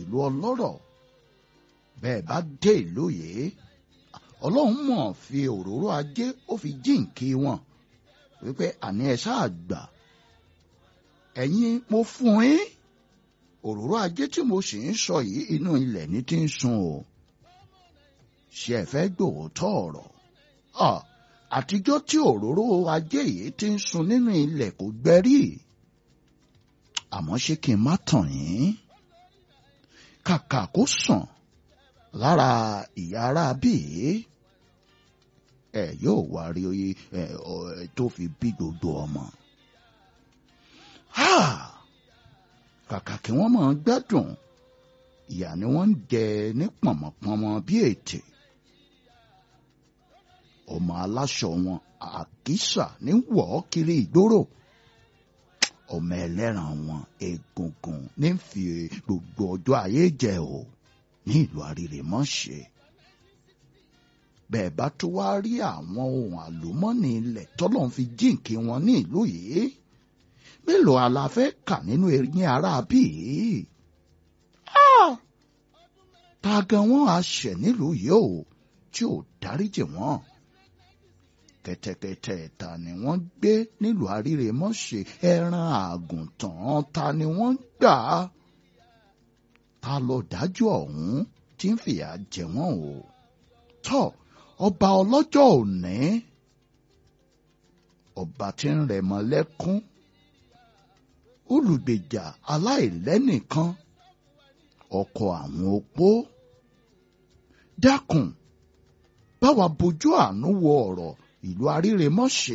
ìlú ọlọ́rọ̀ bẹ́ẹ̀ bá dé ìlú yìí ọlọ́run mọ̀ fi òróró ajé ó fi jíǹkí wọn wípé àní ẹ ṣáà gbà ẹ̀yin mo fún yín òróró ajé tí mo sì ń sọ yìí inú ilẹ̀ ní ti ń sun o ṣe ẹ fẹ́ gbòòtọ́ ọ̀rọ̀ àtijọ́ tí òróró ajé yìí ti ń sun nínú ilẹ̀ kò gbẹ́rí àmọ́ ṣé kí n má tàn yín kàkà kó sàn lára ìyá ara bíi ẹ yóò wá rí oye ẹ tó fi bí gbogbo ọmọ kàkà kí wọ́n máa gbádùn ìyà ni wọ́n ń jẹ ní pọ̀mọ̀pọ̀mọ bí ètè ọmọ aláṣọ wọn àkísà ní wọ̀ ọ́ kiri ìgboro ọmọ ẹlẹ́ran wọn egungun ní fi gbogbo ọjọ́ ayé jẹ o ní ìlú àrírèmọ́ṣe bẹ́ẹ̀ bá tó wá rí àwọn ohun àlùmọ́ọ́nì ilẹ̀ tọ́lọ́n fi jíǹkí wọn ní ìlú yìí mélòó àlàfẹ́ kà nínú eyín ara bíi ta gan wọn á ṣẹ̀ nílùú yìí o tí ò dáríjì wọn kẹ̀tẹ̀kẹ̀tẹ̀ ta ni wọ́n gbé nílùú àrírèmọ́ṣe ẹran àgùntàn ta ni wọ́n gbà ta ló dájú ọ̀hún tí ń fìyà jẹ wọ́n o tọ́ ọba ọlọ́jọ́ òní ọba tí ń rẹ̀ mọ́ lẹ́kún olùgbèjà aláìlẹ́nìkan ọkọ àwọn opó dákun báwa bójú àánú wo ọ̀rọ̀ ìlú àrírèmọ́ṣe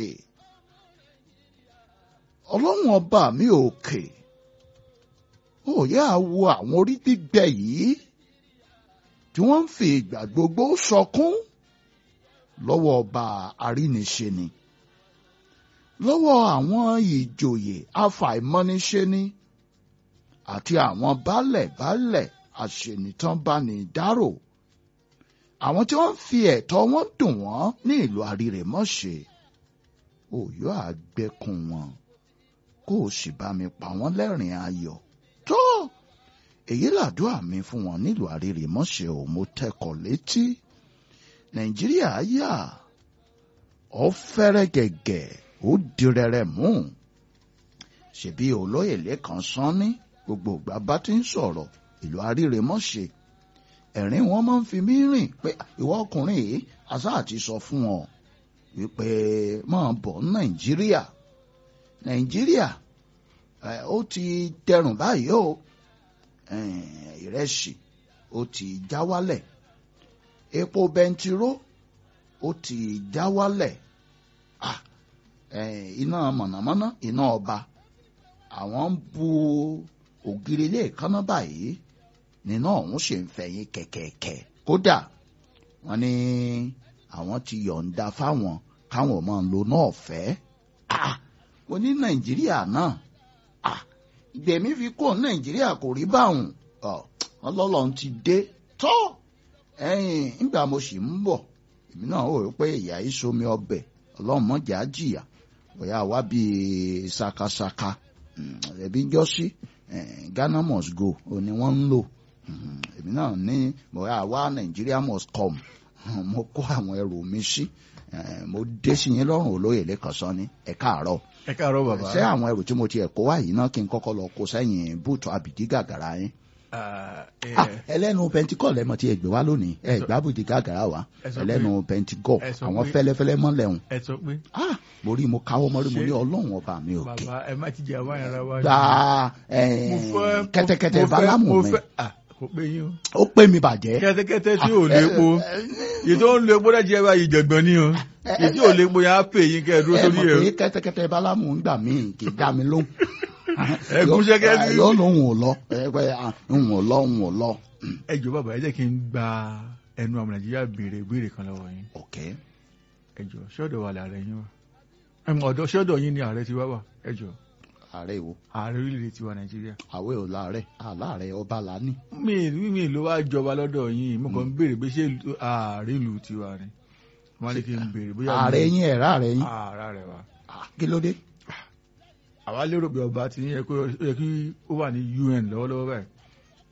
ọlọ́run ọba mi òkè ó yá wo àwọn orí gbígbẹ yìí tí wọ́n ń fi ìgbà gbogbo sọkún lọ́wọ́ ọba àríniṣe ni lọ́wọ́ àwọn ìjòyè afàìmọ́niṣe ni àti àwọn baálẹ̀-baálẹ̀ àṣenìtànbánidárò àwọn tí wọ́n fi ẹ̀tọ́ wọn dùn wọ́n ní ìlú àrírèmọ́ṣe òyò àgbẹ̀kùn wọn kó o sì bá mi pa wọ́n lẹ́rìn ayọ̀ tó èyí làdúrà mi fún wọn nílùú àrírèmọ́ṣe ò mo tẹkọ̀ létí nàìjíríà yà ọ fẹ́rẹ́ gẹ̀gẹ̀ ó dirẹrẹ mú ṣebí olóyè lẹ́kàn sán ní gbogbo ìgbà bá ti ń sọ̀rọ̀ ìlú àrírèmọ́ṣe ẹ̀rín wọn máa ń fi mí rìn pé ìwọ ọkùnrin yìí àṣà àti sọ fún ọ wípé máa bọ̀ nàìjíríà nàìjíríà ó ti dẹrùn báyìí o ìrẹsì ó ti já wálẹ̀ epo bẹntiró ó ti já wálẹ̀ iná mọ̀nàmọ́ná iná ọba àwọn ń bu ògiri ilé ìkànnà báyìí nínú ọ̀hún ṣe ń fẹ̀yìn kẹ̀kẹ̀kẹ̀ kódà wọ́n ní àwọn ti yọ̀ǹda fáwọn káwọn máa lo náà fẹ́ mo ní nàìjíríà náà ìgbẹ̀mí fi kó nàìjíríà kò rí báwọn ọlọ́lọ́run ti dé tọ́ ẹ̀yìn nígbà mo sì ń bọ̀ èmi náà ó rí pé ìyá yìí somi ọbẹ̀ ọlọ́run mọ̀jà jìyà bóyá wá bíi sakasaka ẹ̀bí jọ́sí Ghana must go òní wọ́n ń lò èmi náà ní bóyá wá Nigeria must come mo kó àwọn ẹrù mi sí mo dé sí yín lọ́rùn olóyè lẹ́kọ̀ọ́sán ní ẹ káàárọ̀ ẹ káàárọ̀ bàbá ṣé àwọn ẹrù tí mo ti ẹ̀ kó wá yìí náà kí n kọ́kọ́ lọ kó sẹ́yìn búùtù àbìdí gàgàrà yín ẹlẹ́nu pentikọ́ lẹ́mọ̀ tí ẹ gbé wá lónìí ẹ gbá bùdí gàgàrà wa ẹlẹ́nu pentikọ́ àwọn fẹ́lẹ́fẹ́lẹ́ mọ́lẹ̀ hùn. ẹ sọ pé. mo rí mo káwọ́ mọ́rí mo ní ọlọ́run ọba mi òkè. bàbá ẹ má ti jẹ àwọn ara wa. gba kẹ́tẹ́kẹ́tẹ́ bálámù mi kò pé yín o. ó pè mí bàjẹ́. kẹ́tẹ́kẹ́tẹ́ tí ò lépo èyí tó ń lo epo dẹ́jẹ́ ẹ bá yìí jẹ̀gbọ́n ni o èyí tí ò lépo yẹn á pè yín kẹ́ ẹ dúró sórí ẹ. ẹ mọ̀ pé kẹ́tẹ́kẹ́tẹ́ bálámù ń gbà mí kì í dá mi lóhùn ẹgún ṣẹkẹ ní. yóò lóhùn ò lọ ẹgbẹ ń ò lọ ń ò lọ. ẹ jọ bàbá ẹ jẹ́ kí n gba ẹnu àwọn nàìjíríà béèrè ìbéèrè kan lọ́wọ́ yín. ok. ẹ jọ ṣọ́dọ̀ wà láàrẹ yín wa ọ̀dọ̀ ṣọ́dọ̀ yín ni ààrẹ ti wá wà ẹ jọ. ààrẹ wo. ààrẹ orílẹ̀-èdè tiwa nàìjíríà. àwẹ̀ ò láàrẹ̀ àláàrẹ ọba lání. mi mi ló wá jọba lọ́dọ̀ yín mo kàn ń béèrè pé ṣé ààrẹ ìlú tiwa ni wọ́n ní kí n béèrè bóyá. ààrẹ yín ẹ̀rá ààrẹ yín. ààrẹ wa. kí ló dé àwa lérò pé ọba ti yẹ kí ó wà ní UN lọ́wọ́lọ́wọ́ báyìí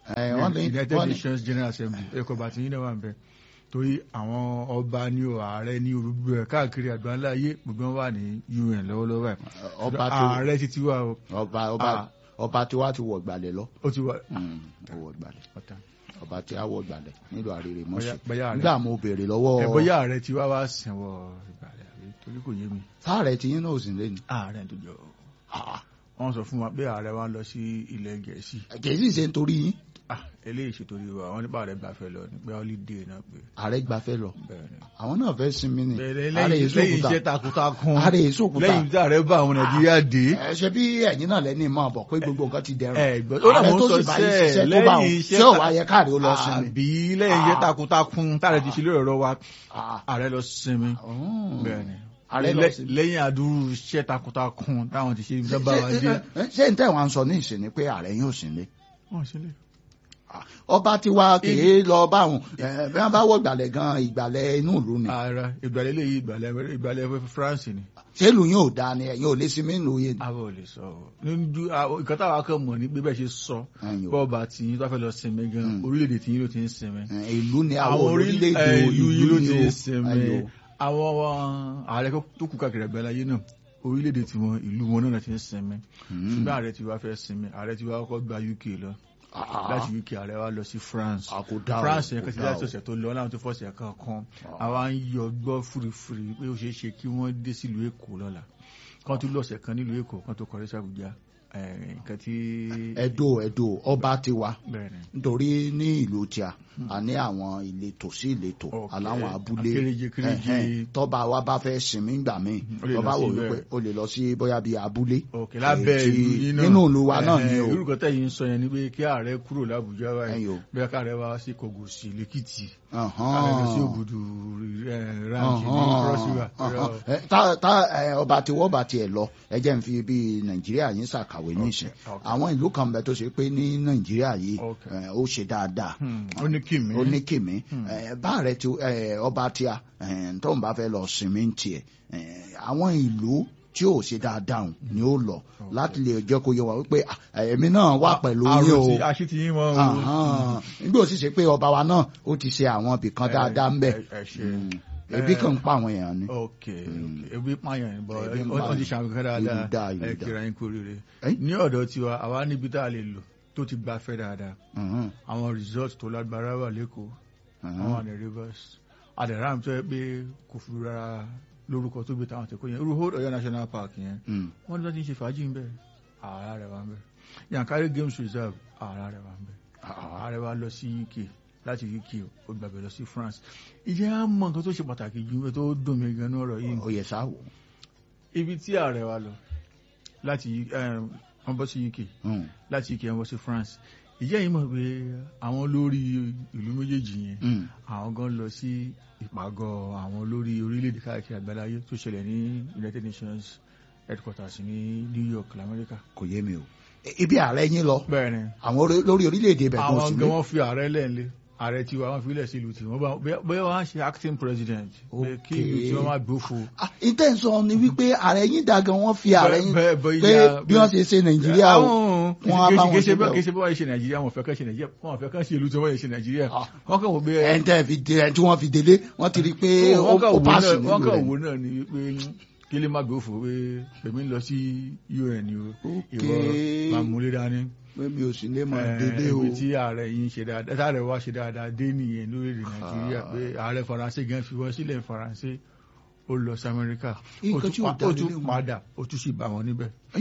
ẹ, wọ́n ní United wọ́n ní Nations General Assembly ẹ̀kọ́ bàtí yín náà wà ń bẹ torí àwọn ọba ní o ààrẹ ní olùgbò ẹ̀ káàkiri àgbáńlá ayé gbogbo wọn wà ní UN lọ́wọ́lọ́wọ́ báyìí ọba tó ààrẹ títí wà o ọba ọba Ah. ọba tí wàá ti wọ̀ gbàlẹ̀ lọ ó ti wà Mm, ó wọ̀ gbàlẹ̀ ọ̀tá ọba tí a wọ̀ gbàlẹ̀ nílò àrèrè mọ́ṣẹ́ bóyá ààrẹ nígbà mo béèrè lọ́wọ́ ẹ̀ bóyá ààrẹ ti wá wá sẹ̀wọ̀ ìgbàlẹ̀ àbí torí kò yé mi sáàrẹ̀ tí yín náà ò sì lé ní. ààrẹ tó jọ wọ́n sọ fún wa pé ààrẹ wa lọ sí ilẹ̀ gẹ̀ẹ́sì kì í sì ṣe nítorí yín ah eléyìí ṣètòrí wa wọ́n nípa ààrẹ gbàfẹ́ lọ ní pé holiday náà pé ààrẹ gbafẹ́ lọ bẹ́ẹ̀ ni àwọn náà fẹ́ sinmi ni bẹ̀rẹ̀ ààrẹ lẹ́yìn èso lẹ́yìn òkúta iṣẹ́ takuntakun ààrẹ èso òkúta lẹ́yìn tí ààrẹ bá àwọn nàìjíríà dé ẹ ṣe bí ẹ̀yin náà lẹ́ni mọ̀ bọ̀ pé gbogbo nǹkan ti dẹrùn ẹ gbọ́ ó ààrẹ làwọn tó sọ sì bá yín sẹ́ẹ̀ ṣiṣẹ́ tó bá wọn lẹ́yìn iṣẹ́ ṣé ò ta- wá yẹ káàrí ó lọ sinmi. àbí lẹ́yìn iṣẹ́ Ah. takuntakun táàrẹ ti ṣe lórí ọ̀rọ̀ wa Ah, ààrẹ lọ sinmi oh. bẹ́ẹ̀ ni Ààrẹ lọ Lẹ́- sinmi. lẹ́yìn àdúrú iṣẹ́ takuntakun táwọn ti ṣe ìjọba wa Ṣé- dé ṣé- ṣé- ṣé n tẹ́ wọn sọ ní ìsìn ni pé ààrẹ yóò sin lé wọ́n ṣe lè ọba tí wa kèé lọ báwọn ẹ bí wọn bá wọ ìgbàlẹ̀ gan ìgbàlẹ̀ inú ìlú ni ààrẹ ìgbàlẹ̀ lẹ́yìn ìgbàlẹ̀ ìgbàlẹ̀ France ni ṣé ìlú yóò dáa ni ẹ̀yin ò lè sinmi ìlú yẹn ni. àwọn ò lè sọ ọ́ níjú ìkan táwa kan mọ̀ ní pé bẹ́ẹ̀ ṣe sọ Ẹ̀yin ò. bọ́ọ̀bà tí yín tó fẹ́ lọ sinmi gan Mm. orílẹ̀-èdè tí yín ló ti ń sinmi Ẹ, ìlú ni àwọn àwọn orílẹ̀-èdè orílẹ̀ ìlú yìí ló ni ti o. ń sinmi Ẹ̀yin ò. àwọn ààrẹ tó kù káàkiri àgbáláyé náà orílẹ̀-èdè tí wọn ìlú wọn náà ti ń sinmi Mm. ṣùgbọ́n ààrẹ ti wá fẹ́ sinmi ààrẹ ti wá kọ́kọ́ gba UK lọ Ah, láti UK ààrẹ wá lọ sí France ah, kò dáa o, France yẹn kò kan ti dáa láti o. ọ̀sẹ̀ tó lọ láwọn tó fọ́ọ̀sẹ̀ kan kan Ah. àwa ń yọ gbọ́ fúrifúri pé ó ṣeé ṣe kí wọ́n dé sílùú Èkó lọ́la kan tó lọ́sẹ̀ kan nílùú Èkó kan tó kọrí sí Àbújá ẹ̀, nǹkan tí Ẹdó Ẹdó ọba ti wa bẹ́ẹ̀ ni nítorí ní ìlú tíá a ní àwọn ìletò sí ìletò Ok. aláwọn abúlé Kéréje, kéréje. Ẹ̀hẹ́n. tọ́ba wa bá fẹ́ sinmi gbà míì ó lè lọ tọ́ba sí wò ibẹ̀. wípé o lè lọ sí bóyá bíi abúlé òkè lábẹ́ Èyí tí- ìlú yìí náà nínú ìlú wa náà ni o orúkọ tẹ̀yìn ń sọ yẹn ni pé kí ààrẹ kúrò lábújá Ẹ̀yin báyìí o. bẹ́ẹ̀ káàrẹ wá sí Kògòsì lẹ́kìtì Ọ̀hán. káàrẹ lọ sí Òbùdù ranch ní Ọ̀hán. Cross River Ọ̀hán. Ẹ, tá- tá, ẹ, ọba tí wọ́n bá tiẹ̀ lọ ẹ jẹ́ n fi bí nàìjíríà yín ṣàkàwé nísìn ok. àwọn ìlú kan bẹ tó ṣe pé ní nàìjíríà yìí Ok. ẹ, ó ṣe dáadáa Hmm, ó ní kìmí ó ní kìmí ẹ, bá rẹ ti ẹ, ọba tíya ẹ, tóun bá fẹ́ lọ sinmi ń tiẹ̀ ẹ, àwọn ìlú tí ò ṣe dáadáa hùn ni ó lọ láti lè jẹ́ kó yẹ wá wípé à, èmi náà wà pẹ̀lú yín o àròtí àṣìtì yín wọn o Ahán. nígbà ó sì ṣe pé ọba wa náà ó ti ṣe àwọn ibìkan dáadáa ń bẹ ẹ- ẹ ṣe. Mm. ebi kan ń pa àwọn èèyàn ni. ok ok ebi pààyàn ni bọ Ebi ń ó ti pààyàn. ṣàmì kan Ìlú dáadáa dáa, ìlú ẹ dáa. kíra yín kú rere Ẹ́? ní ọ̀dọ̀ tiwa àwa níbi tá a lè lò tó ti gbafẹ́ dáadáa Mhm. àwọn resort tó lágbára wà lẹ́kọ̀ọ́ Mhm. àwọn àdè rivers àdèràm tó yẹ pé kò fi rárá lórúkọ tó gbé táwọn tẹkọ yẹn irú hold Ọ̀yọ́ national park yẹn Mm. wọ́n ní wọ́n ti ń ṣe fàájì ń bẹ ààrá rẹ̀ wà ń bẹ Yankari games reserve ààrá rẹ̀ wà ń bẹ ààrẹ wa lọ sí UK láti UK ó gbàgbé lọ sí France ìjẹ́ á mọ nǹkan tó ṣe pàtàkì jù tó dùn mí gan ní ọ̀rọ̀ yìí ó yẹ sá wò. ibi tí ààrẹ wa lọ láti eh, wọ́n bọ́ sí UK Mm. láti UK wọ́n bọ́ sí France ìjẹ́ yìí mọ̀ pé àwọn olórí ìlú méjèèjì yẹn Mm. àwọn gan lọ sí ìpàgọ́ àwọn olórí orílẹ̀-èdè káàkiri àgbáláyé tó ṣẹlẹ̀ ní United Nations headquarters ní New York lamẹ́ríkà. kò yé mi o. E- ibi ààrẹ yín lọ bẹ́ẹ̀ ni àwọn orí- lórí orílẹ̀-èdè ibẹ̀ kò sí àwọn mi. gan wọ́n fi ààrẹ lẹ́ẹ̀lẹ́ ààrẹ tiwa wọ́n fi ilẹ̀ sí ìlú tí wọ́n bá bóyá wọ́n á ṣe acting president pé kí ìlú tí wọ́n má gbófo. Ah, intention ni wípé ààrẹ yín da gan wọ́n fi ààrẹ yín Bẹ́ẹ̀- pé bóyá- bí wọ́n ṣe ṣe nàìjíríà o wọ́n á bá wọn kì í ṣe síbẹ̀ o. bẹ́ẹ̀ kì í ṣe bẹ́ẹ̀ ṣe nàìjíríà wọn fẹ́ kàn ṣe nàìjíríà wọn fẹ́ kàn ṣe ìlú tí wọ́n yẹ ṣe nàìjíríà Ah. wọ́n kàn wò pé ẹ̀ ń tẹ́ fi dé ẹ̀ tí wọ́n fi délé wọ́n ti rí i pé ó wọ́n kàn ó wò paasi náà nílùú wọ́n kàn rẹ̀. wò náà ni pé kí lè má gbófo pé èmi ń lọ sí UN o Ok. ìwọ máa múlé dání. pé mi ò sì lè máa Eh, délé o. ibi tí ààrẹ yìí ń ṣe dáadáa táàrẹ wá ṣe dáadáa dé nìyẹn lórílẹ̀ nàìjíríà pé ààrẹ faransé gan fi wọ́n sílẹ̀ faransé ó lọ sí amẹ́ríkà ó Nǹkan tún tí ò pa- dá ó lé tún léwu. padà ó tún sì bá wọn níbẹ̀ Ẹ́?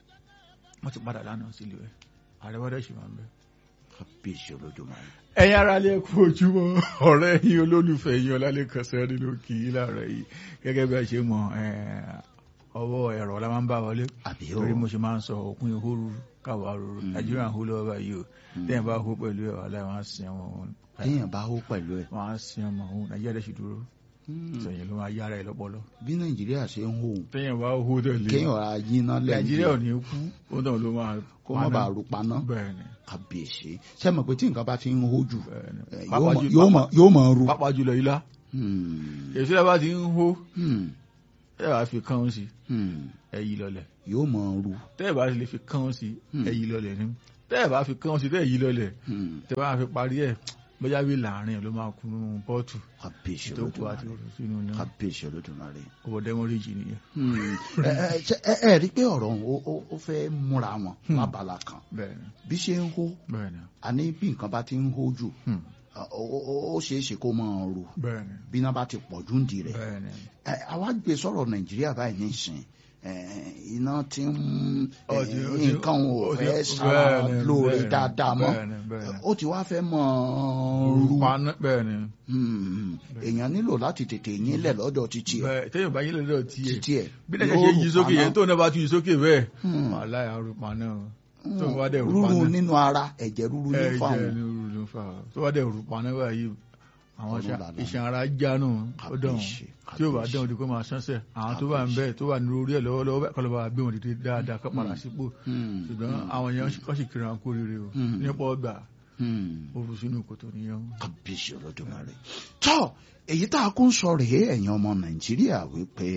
wọ́n ti padà lánàá sílé ẹ̀ ààrẹ wọ́n dẹ̀ sì máa ń bẹ̀. kábíyèsí olódùmarè. ẹ̀yin ara lè kú ojúmọ́ ọ̀rẹ́ yín olólùfẹ́ yín ọlálẹ́kan sẹ́rí ló kì í láàárọ̀ yìí gẹ́gẹ́ bí a ṣe mọ̀ eh, ọwọ́ ẹ̀rọ la máa ń bá wọlé àbí o torí mo ṣe máa ń sọ òpin ìhóru káwa ruru nàìjíríà ń hó lọ́wọ́ báyìí o tẹ́yìn bá hó pẹ̀lú ẹ̀ wà láì wọ́n á sin ọmọ òun téèyàn bá hó pẹ̀lú ẹ̀. wọ́n á sin ọmọ òun nàìjíríà dẹ̀ sì dúró sẹ̀yìn ló máa yára ẹ̀ lọ́pọlọ bí nàìjíríà ṣe ń hó òun tẹ́yìn bá hó tẹ̀lé kéèyàn ra yíná nàìjíríà ò lẹ́yìn ní kú ó náà ló máa kó má bàa rú paná bẹ́ẹ̀ ni kábíyèsí ṣé mọ̀ pé tí nǹkan bá ti ń hó jù bẹ́ẹ̀ ni eh, Pàápàá yóò mọ̀- jù- yóò mọ̀- yóò mọ̀ ru. pàápàá jùlọ ilá Hmm. èso ẹ̀ bá ti ń hó Hmm. ẹ̀ bá fi kán sí Hmm. ẹ̀ yí lọlẹ̀ yóò mọ̀ ru. tẹ́ ẹ̀ bá lè fi kán sí Hmm. ẹ̀ yí lọlẹ̀ ni tẹ́ ẹ̀ bá fi kán sí tẹ́ ẹ̀ yí lọlẹ̀ Hmm. tẹ́ bá fi parí ẹ̀ bóyá bí láàrin ẹ̀ ló máa kún nínú pọ́ọ̀tù kábíyèsí tó kù àti olódùmarè òfin sínú náà kábíyèsí olódùmarè. ọwọ́ dẹ́mọ́rẹ́jì nìyẹn. Hmm. ẹ ẹ ṣe- ẹ ẹ rí i pé ọ̀rọ̀ òun ó- ó- ó fẹ́ múra wọn Hmm. lábala kan bẹ́ẹ̀ ni bí ṣe ń hó bẹ́ẹ̀ ni àní bí nǹkan bá ti ń hó jù Hmm. ó- ó ó- ó ṣeé ṣe kó máa ro bẹ́ẹ̀ ni bí iná bá ti pọ̀ jù ń di rẹ̀ bẹ́ẹ̀ ni. ẹ àwa gbé sọ̀rọ̀ nàìjíríà báyìí nísìn ẹ, iná ti ń ẹ, Ó ti- ó ti- nǹkan ò ó ti- fẹ́ bẹ́ẹ̀ sára ni, lóore bẹ́ẹ̀ ni, dáadáa mọ́ bẹ́ẹ̀ ni, bẹ́ẹ̀ ni. ó ti wá fẹ́ mọ́ ru paná bẹ́ẹ̀ ni Hmm. èèyàn nílò láti tètè yín lẹ̀ lọ́dọ̀ títí ẹ̀ bẹ́ẹ̀ téèyàn bá yín lọ́dọ̀ tiẹ̀ títí ẹ̀ bí lẹ́sẹ̀ ṣe yí sókè yẹn tó náà bá tún yí sókè bẹ́ẹ̀ Hmm. wàhálà àrùn paná o. tó wá dẹ̀ rú rúru paná nínú ara ẹ̀jẹ̀ rúru ní ẹ̀jẹ̀ fáwọn ní rú ló fà á. tó wá dẹ̀ rú paná báyìí àwọn Ọlọ́run lànà. iṣan ara jánu ó dán Kàbíyèsí, tí ó bá kàbíyèsí. dán ojú kó máa ṣánṣẹ́ àwọn tó wà ń bẹ́ẹ̀ tó wà ní orí ẹ̀ lọ́wọ́lọ́wọ́ bẹ́ẹ̀ kọ́lọ́ bá gbé wọn dìde dáadáa kọ́ padà sípò Hmm. ṣùgbọ́n àwọn èèyàn kọ́ sì kiri àwọn kórìíre o Hmm. nípa ọgbà Hmm. ó rú sínú kòtò nìyẹn o. kábíyèsí olódùmarè tọ́ èyí tá a kún sọ rèé ẹ̀yin ọmọ nàìjíríà wípé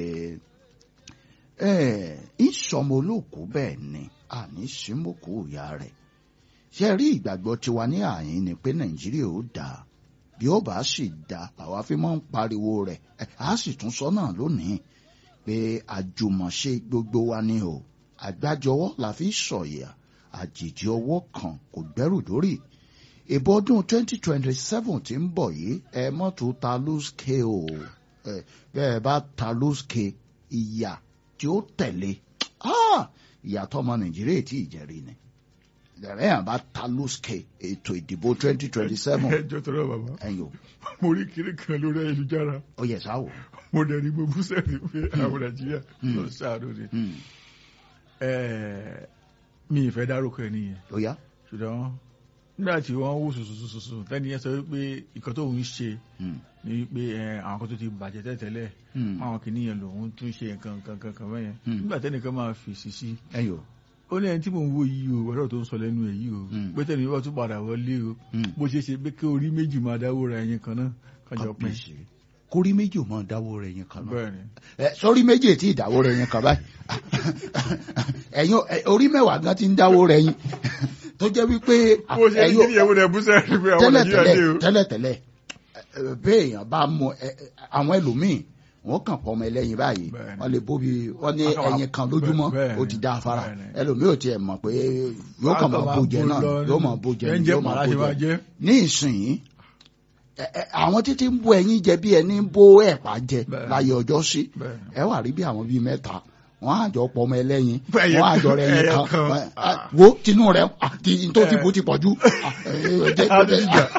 ẹ ìsọmọ olóòkú bẹ́ẹ̀ ni àní símòkú ìyá rẹ̀ ṣe rí ìgbàgbọ́ tiwa ní àyín ni pé nàìjíríà ó dáa bí ó bá sì dáa àwa fi máa ń pariwo rẹ̀ ẹ, a sì tún sọ náà lónìí pé àjùmọ̀ṣe gbogbo wa ni o àgbájọwọ́ la fi sọ̀yà àjèjì ọwọ́ kan kò gbẹ́rù dórí ìbò ọdún 2027 tí ń bọ̀ yìí ẹ mọ́tò ta lóṣkè o ẹ bẹ́ẹ̀ bá ta lóṣkè ìyà tí ó tẹ̀lé ah, ìyà tọmọ nàìjíríà tí ìjẹ́rìí ni lẹ́rẹ́ yàn bá ta lóṣkè ètò ìdìbò 2027 ẹjọ́ tọrọ bàbá ẹ̀yìn o mo rí kiri kan lórí ayélujára ó yẹ sáwò. mo dẹ̀ rí gbogbo sẹ́ẹ̀rì pé àwọn nàìjíríà lọ sáàdó ni. Hmm, Ẹ̀ẹ́, mi ìfẹ́ dárúkọ ẹ̀ nìyẹn ó yá. ṣùgbọ́n nígbà tí wọ́n wò sùsùsùsù tẹ́ni yẹn sọ wípé ìkan tó ń ṣe Hmm, ni wípé ẹ, àwọn kan tó ti bàjẹ́ tẹ́tẹ́lẹ̀ hmm, àwọn kìíní yẹn lòun tún ṣe nǹkan nǹkan nǹkan kan bẹ́yẹn Hmm. nígbà tẹ́nìkan máa fèsì sí ẹ̀yìn o. ó ní ẹni tí mò ń wo yìí o ọ̀rọ̀ tó ń sọ lẹ́nu ẹ̀ yìí o Hmm. pé tẹ́ni wọ́n tún padà wọlé o Hmm, bó ṣe ṣe pé kí orí méjì máa dáwó ra ẹyin kan náà kájọ pín kábíyèsí kórí méjì ò mọ dáwó rẹ̀ yẹn kan náà. bẹ́ẹ̀ ni ẹ sórí méjì tí ìdáwó rẹ̀ yẹn kan báyìí ẹ̀yin ẹ, orí mẹ́wàá gan ti ń dáwó rẹ̀ yín tó jẹ́ wípé bó ṣe ní kíni ìyẹ̀wò rẹ̀ bú sẹ́ẹ̀rì pé àwọn nàìjíríà dé o tẹ́lẹ̀tẹ́lẹ̀ tẹ́lẹ̀tẹ́lẹ̀ ẹ, béèyàn bá mú ẹ, ẹ, àwọn ẹlòmíì wọ́n kàn pọ̀ ọmọ ẹlẹ́yin báyìí Bẹ́ẹ̀ni. wọ́n lè bóbi wọ́n ní Wọ́n kàn wá- ẹyin kan lójúmọ́ bẹ́ẹ̀ni, ó ti dá afárá bẹ́ẹ̀ni. ẹlòmíì ò tiẹ̀ mọ̀ pé yóò kàn máa bó jẹ náà yóò máa bó jẹ ẹ̀ ń ni, jẹ́ yóò máa màlá bó ṣe máa jẹ jẹ́ ní ìsìn ẹ- ẹ, àwọn títí ń bó ẹyin jẹ bí ẹni ń bó ẹ̀pà jẹ Bẹ́ẹ̀ni. láyé ọjọ́ sí bẹ́ẹ̀ ẹ wà rí bí àwọn bíi mẹ́ta wọ́n àjọ pọ̀ ọmọ ẹlẹ́yin Ẹyẹ wọ́n àjọ rẹ̀ ẹyin ẹyẹ kan kan. Wọ́n- ah, wo tinú rẹ̀ àti tó ti bú ti pọ̀ jù Ah, ẹ, ẹ, jẹ́- Á ti jẹ́- jà.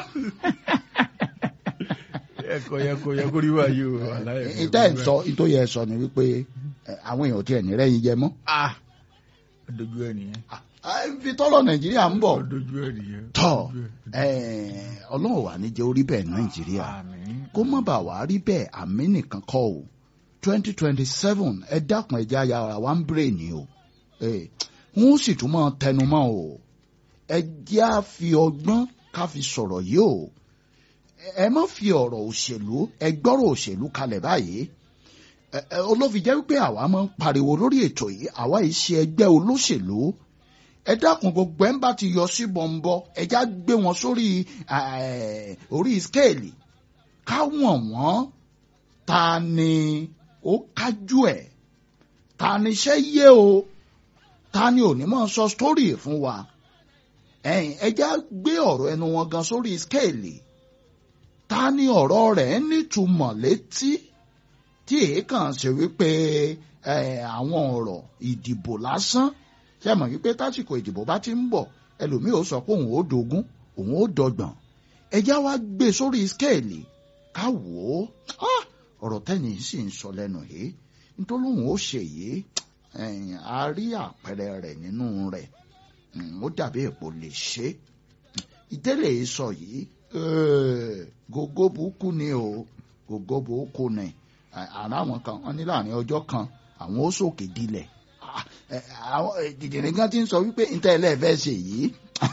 ẹ̀kọ́ yẹ kó yẹ kó rí wáyé o àlàyé ẹ, ìtẹ́ ẹ̀ sọ ìtò yẹ sọ ni wípé ẹ, àwọn èèyàn tiẹ̀ ní rẹ́yìn jẹ mọ́ ah dojú ẹ̀ nìyẹn Ah, ibi tọ́lọ̀ nàìjíríà ń bọ̀ dojú ẹ̀ nìyẹn tọ́ dojú ẹ̀. ẹ, ọlọ́run wà ní jẹ́ orí bẹ́ẹ̀ nàìjíríà àmín kó má bàa wá rí bẹ́ẹ̀ àmì nìkan kọ́ o twenty twenty seven ẹ dákun ẹ jẹ́ ayára wa ń bèrè ni o ẹ wọ́n sì tún máa tẹnu mọ́ o ẹ jẹ́ á fi ọgbọ́n ká fi sọ̀rọ̀ yìí o ẹ má fi ọ̀rọ̀ òṣèlú ẹ gbọ́rọ̀ òṣèlú kalẹ̀ báyìí ẹ ẹ olófin jẹ́ wípé àwa máa ń pariwo lórí ètò yìí àwa yìí ṣe ẹgbẹ́ olóṣèlú ẹ dákun gbogbo ẹ ń bá ti yọ sí bọ̀m̀bọ̀ ẹ já gbé wọn sórí eh, orí skéèlì ká wọ̀n wọ́n ta ni ó kájú ẹ̀ ta ni iṣẹ́ yé o ta ni ò ní mọ̀ sọ sítórì fún wa ẹ̀yìn ẹja gbé ọ̀rọ̀ ẹnu wọn gan sórí skéèlì ta ni ọ̀rọ̀ rẹ̀ nítumọ̀ létí tí èékàn ṣe wípé eh, àwọn ọ̀rọ̀ ìdìbò lásán ṣe mọ̀ wípé tásìkò ìdìbò bá ti ń bọ̀ ẹlòmíì ó sọ pé òun ó dogun òun ó dọgbọ̀n ẹja wa gbé sórí skéèlì ká wò ó ah, ọ̀rọ̀ tẹ́ni sì ń sọ lẹ́nu yìí nítorí òun ó ṣe yìí ẹ̀yìn, a rí àpẹẹrẹ rẹ̀ nínú rẹ̀ Mm, ó dàbí èpò lè ṣe ìdílé sọ yìí eh, gògó burúkú ni o gògó burúkú ni À- àrà àwọn kan wọn ní láàrin ọjọ́ kan àwọn ó sòkè dilẹ̀ Ah, eh, àwọn dìdìrín kan ti ń sọ wípé níta ẹlẹ́ẹ̀fẹ́ ṣe yìí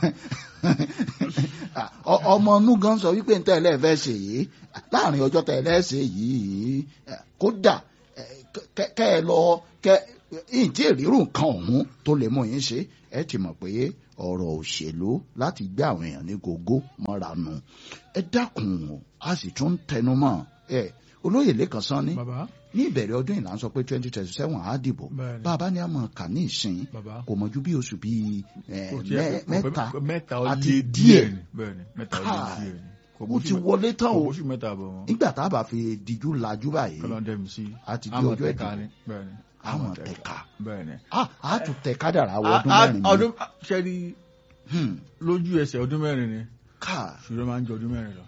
Ah, ọ- ọmọ inú gan sọ wípé níta ẹlẹ́ẹ̀fẹ́ ṣe yìí láàrin ọjọ́ tẹ ẹlẹ́ẹ̀ṣẹ̀ yìí eh, kódà eh, kẹ- kẹ ẹ lọ kẹ ìǹtí ìrírù nǹkan ọ̀hún tó lè mú yín ṣe ẹ ti mọ̀ pé ọ̀rọ̀ òṣèlú láti gbé àwọn èèyàn ní gógó mọ́ra nù ẹ dákun o a sì tún tẹnu mọ́ ẹ olóyè lẹ́kàn sán ní bàbá ní ìbẹ̀rẹ̀ ọdún ìlànà sọ pé twenty twenty seven á dìbò Bẹ́ẹ̀ni. bàbá ní a mọ̀ kà ní ìsìn bàbá kò mọ̀jú bí oṣù bíi ẹ, kò tiẹ̀- mẹ́- kò mẹ́ta pẹ́- mẹ́ta ó àti lé díẹ̀. ni bẹ́ẹ̀ni mẹ́ta ó lé Káà. díẹ̀ ni kò ó bóṣù ti mẹ́- wọlé tán kò o bóṣù mẹ́ta bọ̀ wọn nígbà tá a bá fi dijú lajú báyìí kọ́lọ́ dẹ́mi sí àti di àmọ̀ ọjọ́ tẹ̀ka ìdìbò ni bẹ́ẹ̀ni àmọ̀ tẹ̀ka bẹ́ẹ̀ni. a a tún tẹ kádàrá wọ A- ọdún a- mẹ́rin mi ọdún ṣẹ́ni Hmm. lójú ẹsẹ̀ ọdún mẹ́rin ni káà ṣùgbọ́n máa ń jọ ọdún mẹ́rin lọ.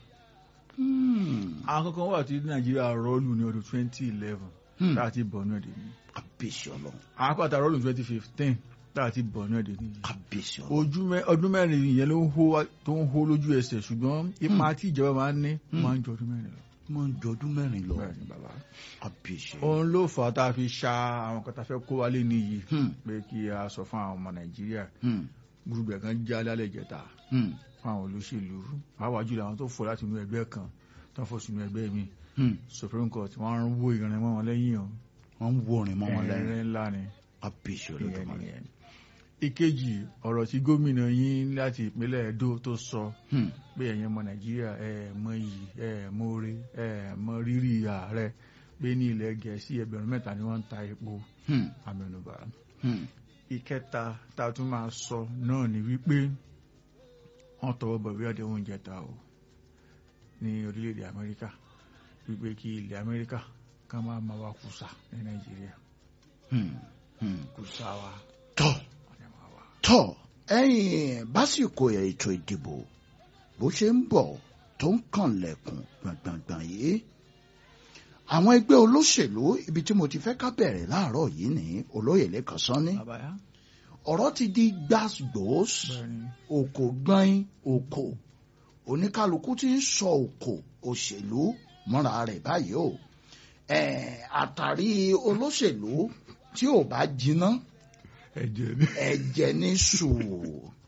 Hmm. àwọn kankan wà tí nàìjíríà rọ́ọ̀lù ní ọdún twenty eleven Hmm. láti bọ̀nú ẹ̀dẹ̀ ni kábíyèsí ọlọ́run àwọn akọ́ta rọ́ọ̀lù twenty fifteen láti bọ̀nú ẹ̀dẹ̀ ni kábíyèsí ọlọ́run ojú mẹ ọdún mẹ́rin yẹn ló ń hó wá- tó ń hó lójú ẹsẹ̀ ṣùgbọ́n ipa tí ìjọba máa ń ní Hmm. máa ń jọ ọdún mẹ́rin lọ. máa ń jọ ọdún mẹ́rin lọ bẹ́ẹ̀ni bàbá. kábíyèsí òun ló fà á tá a fi ṣa àwọn kan tá a fẹ́ kó wálé nìyí Hmm. pé kí a sọ fún àwọn ọmọ nàìjíríà Hmm. gbùgbẹ̀ kan já lálẹ́ ìjẹta Hmm. fún àwọn olóṣèlú pàápàá jùlọ àwọn tó fò láti inú ẹgbẹ́ kan tó fò sínú ẹgbẹ́ mi Hmm. supreme court wọ́n ń wó ìrìn mọ́ wọn lẹ́yìn o wọ́n ń wo orin mọ́ wọn lẹ́yìn ẹ̀rín ńlá ni kábíyèsí ìyẹn ọlọ́run nìyẹn. ìkejì ọ̀rọ̀ tí gómìnà yín láti ìpínlẹ̀ Edo tó sọ Hmm. pé ẹ̀yin ọmọ nàìjíríà ẹ̀ mọ iyì ẹ̀ mọ oore ẹ̀ mọ rírì ààrẹ pé ní ilẹ̀ gẹ̀ẹ́sì ẹgbẹ̀rún mẹ́ta ni wọ́n ń ta epo Hmm. amẹnubà. Hmm. ìkẹta tá a tún máa sọ náà ni wípé wọ́n tọwọ́ bọ̀ ìwé àdéhùn oúnjẹ ta o ní orílẹ̀-èdè amẹ́ríkà wípé kí ilẹ̀ amẹ́ríkà ká máa máa wá kùsà ní nàìjíríà Hmm. Hmm. kùsà wa tọ́ ọ̀nà máa wà. tọ́ ẹ̀yìn básìkò ètò ìdìbò bó ṣe ń bọ̀ tó ń kànlẹ̀kùn gbọ̀ngbọ̀ngbọ̀n yìí àwọn ẹgbẹ́ olóṣèlú ibi tí mo ti fẹ́ ká bẹ̀rẹ̀ láàárọ̀ yìí ní olóyè lẹ́kàn sánni àbáyá ọ̀rọ̀ ti di gbàgbós bẹ́ẹ̀ni òkò gbọ́n òkò oníkálukú ti ń sọ òkò òṣèlú mọ́ra rẹ̀ báyìí o Eh, àtàrí olóṣèlú tí ò bá jiná ẹ̀jẹ̀ ni. ẹ̀jẹ̀ ní sùúrù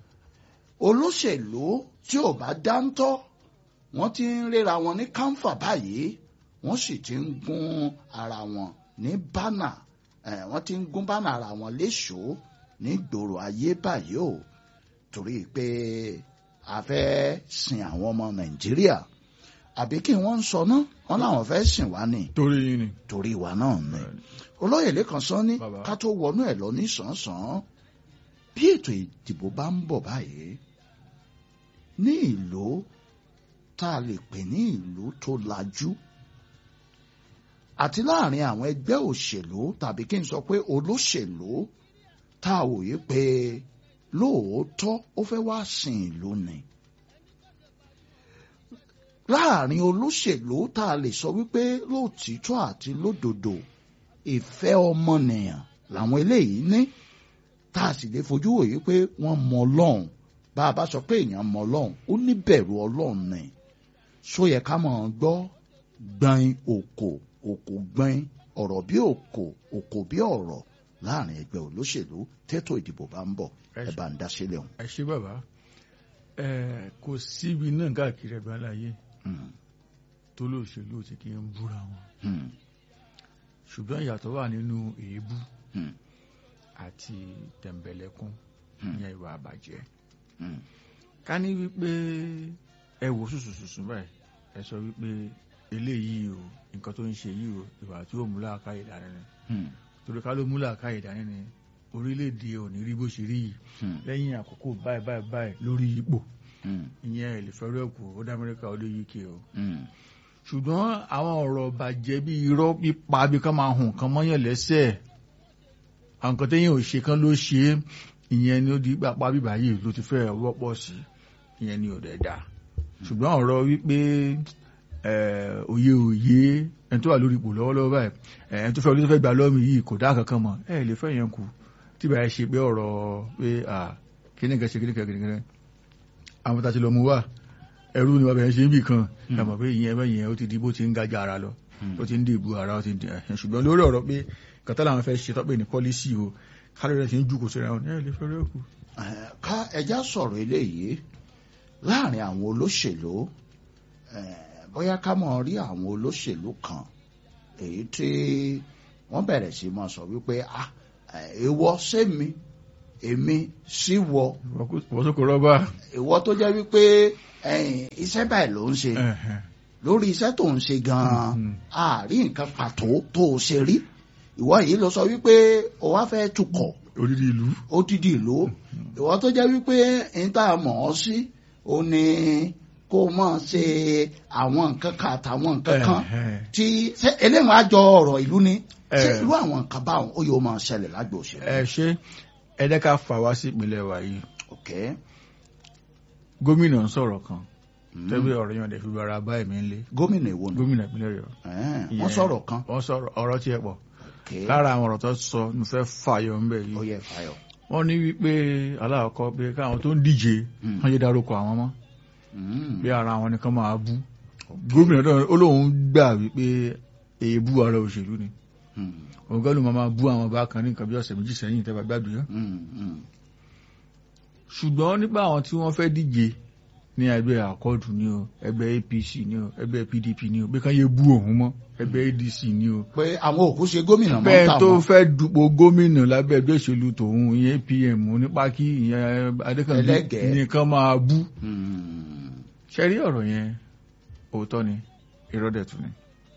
olóṣèlú tí ò bá dáńtọ́ wọ́n ti ń ríra wọn ní káńfà báyìí wọ́n sì ti ń gún ara wọn ní bánà eh, wọ́n ti ń gún bánà ara wọn léṣòó ní gbòòrò ayé báyìí o torí pé a fẹ́ sin àwọn ọmọ nàìjíríà àbí kí wọ́n ń sọ náà wọ́n láwọn fẹ́ sìn wá ní torí yín ni. torí wa náà ni olóyè lẹ́kàn sọ ní Bàbá. ká tó wọnú ẹ̀ lọ ní sàn-án bí ètò ìdìbò bá ń bọ̀ báyìí ní ìlú tá a lè pè ní ìlú tó lajú àti láàrin àwọn ẹgbẹ́ òṣèlú tàbí kí n sọ pé olóṣèlú tá a wòye pé lóòótọ́ ó fẹ́ wá sin ìlú ni láàrin olóṣèlú tá a lè sọ wípé lóòtítọ́ àti lódodo ìfẹ́ ọmọnìyàn làwọn eléyìí ní tá a sì lè fojú wòye pé wọ́n mọ ọlọ́run bá a bá sọ pé èèyàn mọ ọlọ́run ó ní bẹ̀rù ọlọ́run ni só yẹ ká mọ̀ ọ́n gbọ́ gbọ́n òkò òkò gbọ́n ọ̀rọ̀ bí òkò òkò bí ọ̀rọ̀ láàrin ẹgbẹ́ olóṣèlú tètò ìdìbò bá ń bọ̀ ẹ bá ń dá sílẹ̀ ọ̀hún. ẹ ṣé bàbá ẹ kò síbi náà káàkiri ẹgbẹ́ aláyé Hmm, tó lóṣèlú ti kí ń búra wọn hmm, ṣùgbọ́n ìyàtọ̀ wà nínú èébú hmm, àti tẹ̀m̀bẹ̀lẹ̀kún Hmm. ìyẹn ìwà àbàjẹ́ hmm, ká ní wípé ẹ wò sùsùsùsù báyìí ẹ sọ wípé eléyìí o nǹkan tó ń ṣe yìí o ìwà tí ó mú làákàyè dání ni hmm, torí ká ló mú làákàyè dání ni orílẹ̀-èdè ò ní rí bó ṣe rí yìí hmm, lẹ́yìn àkókò báyìí báyìí báyìí lórí ipò hmm, ìyẹn ìlẹ̀fẹ́rẹ́ kù ó dá amẹ́ríkà ó dé uk o hmm. ṣùgbọ́n àwọn ọ̀rọ̀ bàjẹ́ bí irọ́ pípa bí ká máa hùn kan mọ́yàn lẹ́sẹ̀ àwọn nǹkan téèyàn ò ṣe kan ló ṣe é ìyẹn ni ó di pápá bíbá yìí ló ti fẹ́ wọ́pọ̀ sí ìyẹn ni ò dẹ̀ dá ṣùgbọ́n ọ̀rọ̀ wípé eh, òye òye ẹni tó wà lórí ipò lọ́wọ́lọ́wọ́ báyìí eh, ẹni tó fẹ́ olóṣèlú fẹ́ gbà lọ́mì yìí kò dá kankan mọ̀ ẹ lè fẹ́ yẹn kù tí báyìí ṣe pé ọ̀rọ̀ pé kíní kan ṣe kíní kan kíní kan àwọn tá a ti lọ mú wá ẹrú ni bàbá yẹn ṣe ń bì kan ẹ mọ̀ pé ìyẹn ẹbẹ̀ yẹn ó ti di bó ti ń gajà ara lọ ó ti ń dìbò ara ó ti ń di ẹ̀hìn ṣùgbọ́n lórí ọ̀rọ̀ pé kàtà làwọn fẹ́ ṣe tọ́pẹ́ ní pọ́lísì o kálọ̀ rẹ̀ ti ń jùkò síra wọn ẹ lè fẹ́ rẹ́ kù. Eh, ká ẹja sọ̀rọ̀ eléyìí láàrin àwọn olóṣèlú eh, bóyá ká mọ̀ rí àwọn olóṣèlú kan èyí tí wọ́n bẹ̀rẹ̀ sí máa sọ wípé ah èèwọ̀ sẹ́mi èmi sí wọ wọ́n tó kò rọ́bà. ìwọ tó jẹ́ wípé ẹ̀yìn iṣẹ́ báyìí ló ń ṣe lórí iṣẹ́ tó ń ṣe gan-an Mhm. àárí nǹkan pàtó tó o ṣe rí ìwọ yìí ló sọ wípé o wá fẹ́ tukọ̀ odidi ìlú. odidi ìlú ìwọ tó jẹ́ wípé n tá a mọ̀ ọ́ sí o ní kó o mọ̀ ṣe àwọn nǹkan kan àtàwọn nǹkan kan tí ṣé eléwọ̀n àjọ ọ̀rọ̀ ìlú ni ṣé Eh. irú àwọn nǹkan báwọn ó yóò máa ṣẹlẹ̀ lágbo òṣèlú. ẹ ṣe ẹ jẹ́ ká fà wá sí ìpínlẹ̀ wa yìí ok gómìnà ń sọ̀rọ̀ kan Mm. tẹ́bí ọ̀rọ̀ yẹn lè fi bára bá ẹ̀mí ńlé gómìnà èwo ni gómìnà ìpínlẹ̀ Ọ̀yọ́. Eh, wọ́n Ìyẹn- sọ̀rọ̀ kan wọ́n sọ̀rọ̀ ọ̀rọ̀ tiẹ̀ pọ̀ ok lára àwọn ọ̀rọ̀ tó sọ mo fẹ́ fàyọ ńbẹ̀ ó yìí yẹ fàyọ. wọ́n ní wípé aláàkọ́ pé káwọn tó ń díje Mm. wọ́n yé dárúkọ àwọn mọ́ Mm. bí ara àwọn nìkan máa bú gómìnà náà ó lóun gbà wípé èébú ara òṣèlú ni Mm. òun gẹ́lù máa bú àwọn bá kan ní nǹkan bí ọ̀sẹ̀ méjì sẹ́yìn tẹ́ bá gbàgbé yẹn Mm. Mm. ṣùgbọ́n nípa àwọn tí wọ́n fẹ́ díje ní ẹgbẹ́ àkọọdù ni o ẹgbẹ́ APC ni o ẹgbẹ́ PDP ni o bí kan yé bú òun mọ́ ẹgbẹ́ ADC ni o pé àwọn òkú ṣe gómìnà mọ́ bẹ́ẹ̀ tà tó wọ́n. fẹ́ dupò gómìnà lábẹ́ ẹgbẹ́ òṣèlú tòun ìyẹn PM onípákí ìyẹn Adékànbí Ẹlẹ́gẹ̀ẹ́. nìkan máa bú Mm. ṣe rí ọ̀rọ̀ yẹn òótọ́ ni ìrọ́dẹ̀tù ni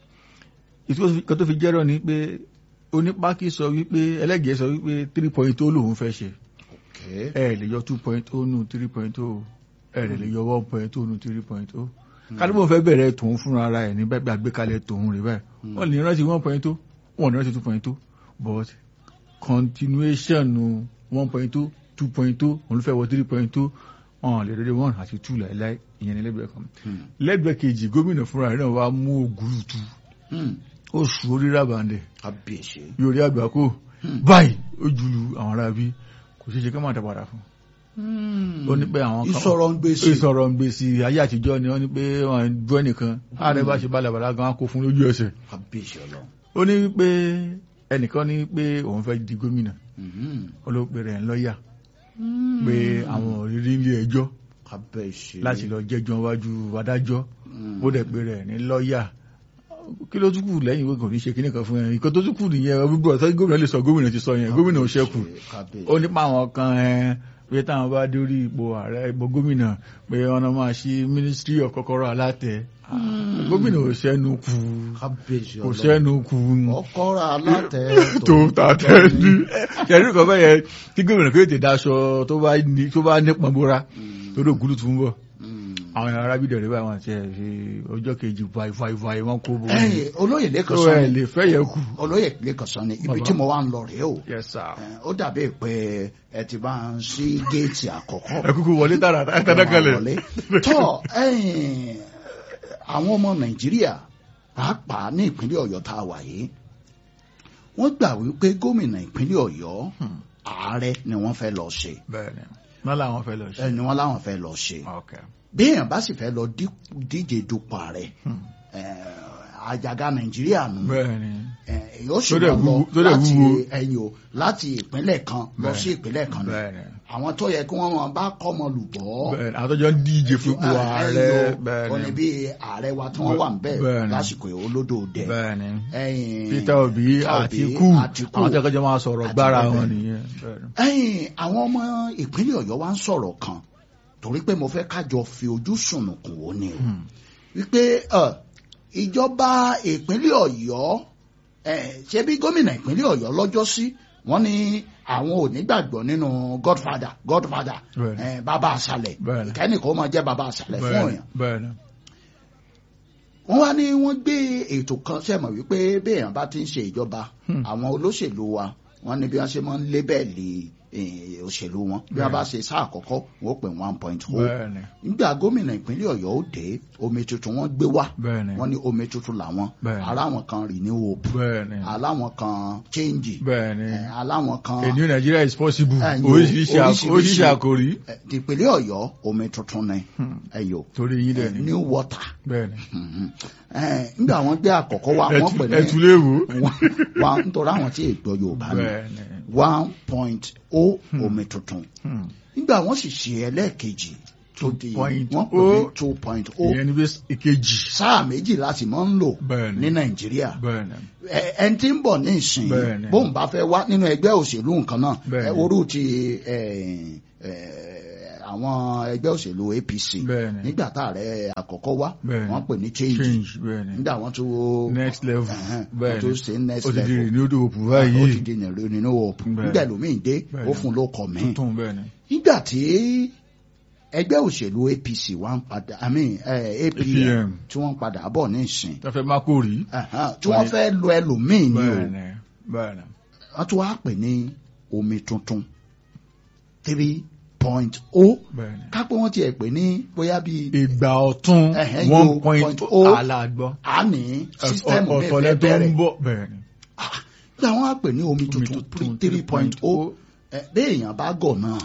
ìtúkọ̀ tó fi jẹ́rọ̀ ni pé onípákí sọ wípé ẹlẹ́gẹ̀ẹ́ sọ wípé three point ó lòun fẹ́ ṣe ok ẹ lè yọ two point ó nù three point ó ẹ lè lè yọ one point ó nù three point ó kálíbò fẹ́ bẹ̀rẹ̀ tòun fúnra ara ẹ̀ ní bẹ́ẹ̀ bí àgbékalẹ̀ tòun rẹ̀ báyìí wọ́n lè rántí one point ó wọ́n lè rántí two point ó but continuation one point ó two point ó òun ló fẹ́ wọ three point ó wọn lè rẹ́rẹ́ one àti two láìláì ìyẹn ní lẹ́gbẹ̀ẹ́ kan Mm. lẹ́gbẹ̀ẹ́ kejì gómìnà fúnra rẹ̀ náà wá mú ògùrùtù Mm. ó sùn orí rábàndẹ̀ kábíyèsí. yóò rí àgbákò Hmm. báyìí ó jùlù àwọn ará bí kò ṣeé ṣe ká má dá padà fún Mm. ó ní pé àwọn kan ìsọ̀rọ̀ ń gbèsè. ìsọ̀rọ̀ ń gbèsè ayé àtijọ́ ni wọ́n ní pé wọ́n gbọ́ nìkan ààrẹ bá ṣe balabala gan kó fún lójú ẹsẹ̀ kábíyèsí ọlọ́run. ó ní wípé ẹnìkan ní pé òun fẹ́ di gómìnà Mhm. ó ló pe rẹ̀ ń lọ́ọ̀yà pé àwọn òrírí ilé ẹjọ́ kábíyèsí. láti lọ jẹ́jọ́ wájú adájọ́ Mm. ó dẹ̀ pe rẹ̀ ní lọ́ọ̀yà kí ló tún kù lẹ́yìn ìwé kò ní ṣe kíní kan fún ẹ nǹkan tó tún kù nìyẹn gbogbo ọ̀tọ́ gómìnà lè sọ gómìnà ti sọ yẹn gómìnà ò ṣẹ́kù kábíyèsí. ó nípa àwọn kan ẹ pé táwọn bá dórí ipò ààrẹ ipò gómìnà pé wọn máa ṣí ministry of kọ́kọ́rọ́ alátẹ gómìnà ò ṣẹ́nu kù kábíyèsí kò ọlọ́run. ṣẹ́nu kù ọkọ̀rọ̀ alátẹ tó tàtẹ́ ní ṣẹ̀rí kan bẹ́ẹ̀ yẹn kí gómìnà kí ó ti daṣọ tó bá ní tó bá nípọn bóra tó dé ògúlù tó ń bọ̀ Mm. àwọn ará bídẹ̀ rẹ̀ báyìí wọn ti ẹ̀ ṣe ọjọ́ kejì vai vai vai wọn kó bó ẹ̀yin olóyè lẹ́kàn tó sọ ẹ̀ ni lè fẹ́ yẹ kù. olóyè lẹ́kàn sọ ni ibi Bàbá. tí mo wá ń lọ rèé o yes sir. Eh, ó dàbí pé ẹ ti bá ń sí géètì àkọ́kọ́ ẹ kúkú wọlé tààrà tààrà kalẹ̀. wọlé. tọ́ ẹ̀yin àwọn ọmọ nàìjíríà pàápàá ní ìpínlẹ̀ ọ̀yọ́ tá a wà yìí wọ́n gbà wípé gómìnà ìpínlẹ̀ ọ̀yọ́ Hmm. ààrẹ ni wọ́n fẹ́ lọ ṣe bẹ́ẹ̀ni wọn làwọn fẹ́ lọ ṣe. ẹ ni wọ́n láwọn fẹ́ lọ ṣe okay. bí èèyàn bá sì fẹ́ lọ dí- díje dupò ààrẹ Hmm. eh, àjàgà nàìjíríà nù bẹ́ẹ̀ni Eh, yóò sì Tó dẹ̀ máa lọ wúwo- tó dẹ̀ láti wúwo. ẹ̀yìn o láti ìpínlẹ̀ kan lọ Bẹ́ẹ̀. sí ìpínlẹ̀ kan ni bẹ́ẹ̀ni àwọn tó yẹ kí wọ́n máa bá kọ́mọ lùbọ́ bẹ́ẹ̀ni àwọn tó jọ ń díje fipò ààrẹ ó ní bẹ́ẹ̀ni bí ààrẹ wa tí wọ́n wà ń bẹ̀ Bẹ́ẹ̀ni. lásìkò olódò dẹ̀ bẹ́ẹ̀ni ẹ̀yìn Peter Obi Àtíkù Àtíkù. àwọn tó kọjá máa sọ̀rọ̀ gbára Àti wọn bẹ́ẹ̀. nìyẹn. bẹ́ẹ̀ni. ẹ̀yìn àwọn ọmọ ìpínlẹ̀ ọ̀yọ́ wa ń sọ̀rọ̀ kan torí pé mo fẹ́ kájọ fi ojú sùnùkùn wò ni o Hmm. wípé ẹ, ìjọba ìpínlẹ̀ ọ̀yọ́ ẹ, ṣe bí gómìnà ìpínlẹ̀ ọ̀yọ́ lọ́jọ́ sí wọ́n ní àwọn ò ní gbàgbọ́ nínú godfather godfather Bẹ́ẹ̀ni. ẹ, bàbá àṣàlẹ̀ Bẹ́ẹ̀ni. ìkẹ́nìkan ó máa jẹ́ bàbá àṣàlẹ̀ fún bẹ́ẹ̀ni èèyàn bẹ́ẹ̀ni wọ́n wá ní wọ́n gbé ètò kan sẹ́mọ̀ wípé béèyàn bá ti ń ṣe ìjọba Hmm. àwọn olóṣèlú wa wọ́n ní bí wọ́n ṣe máa ń lébẹ̀lì eh, òṣèlú wọn bí wọ́n bá ṣe sáà àkọ́kọ́ wọ́n pè one point o bẹ́ẹ̀ni nígbà gómìnà ìpínlẹ̀ ọ̀yọ́ ó dé omi tuntun wọ́n gbé wá bẹ́ẹ̀ni wọ́n ní omi tuntun làwọn Bẹ́ẹ̀ni. aláwọn kan renew hope bẹ́ẹ̀ni aláwọn kan change bẹ́ẹ̀ni eh, aláwọn kan a new Nigeria is possible Eh, yo, oríṣiríṣi àk- oríṣiríṣi. oríṣiríṣi àkòrí eh, tìpínlẹ̀ ọ̀yọ́ omi tuntun ni Hmm. ẹ̀yọ́ torí yín dẹ̀ ni new water bẹ́ẹ̀ni Mhm. Eh, nígbà wọ́n gbé àkọ́kọ́ wá wọ́n pè ní ẹtù léwu wa nítorí àwọn tí ègbọ́ yorùbá ni bẹ́ẹ̀ni one point o omi tuntun Hmm. nígbà wọ́n sì ṣe ẹlẹ́ẹ̀kejì tó di point wọ́n pè ní oh. two point o ìyẹn ní bí ìkejì sáà méjì láti máa ń lò Bẹ́ẹ̀ni. ní nàìjíríà bẹ́ẹ̀ ni Ẹ- ẹni tí ń bọ̀ ní ìsìn Bẹ́ẹ̀ni. bóun bá fẹ́ wá nínú ẹgbẹ́ òṣèlú nǹkan náà Bẹ́ẹ̀ni. ẹ orú ti ẹ, ẹ, àwọn ẹgbẹ́ òṣèlú APC Bẹ́ẹ̀ni. nígbà tá ààrẹ àkọ́kọ́ wá Bẹ́ẹ̀ni. wọ́n pè ní change change bẹ́ẹ̀ ni nígbà wọ́n tún wo next level ẹ̀hẹ́n, bẹ́ẹ̀ wọ́n tún ni ṣe next ó ti di level renewed hope ó ti báyìí di nínú hope Bẹ́ẹ̀ni. nígbà ẹlòmíì dé Bẹ́ẹ̀ni. ó fún ló kọ̀ mí tuntun bẹ́ẹ̀ ni nígbà tí ẹgbẹ́ òṣèlú APC wá ń padà I mean eh, APM APM. tí wọ́n ń padà bọ̀ ní ìsìn tó fẹ́ má kó rí ẹ̀hẹ́n, tí wọ́n fẹ́ lo ẹlòmíì ni o bẹ́ẹ̀ ni bẹ́ẹ̀ ni wọ́n tún wá pè ní omi tuntun three point o bẹ́ẹ̀ ni kápẹ́ wọ́n tiẹ̀ pè ní bóyá bíi ìgbà ọ̀tún Ẹ̀hẹ́n, one yo, point point o oh. alágbọ́ àní sísítẹ́ẹ̀mù mi ọ̀tọ̀lẹ́ fẹ́ tó ń bẹ̀rẹ̀ bọ̀ bẹ́ẹ̀ ni gbà wọ́n á pè ní omi Omi tuntun tuntun three point o béèyàn bá gọ̀ náà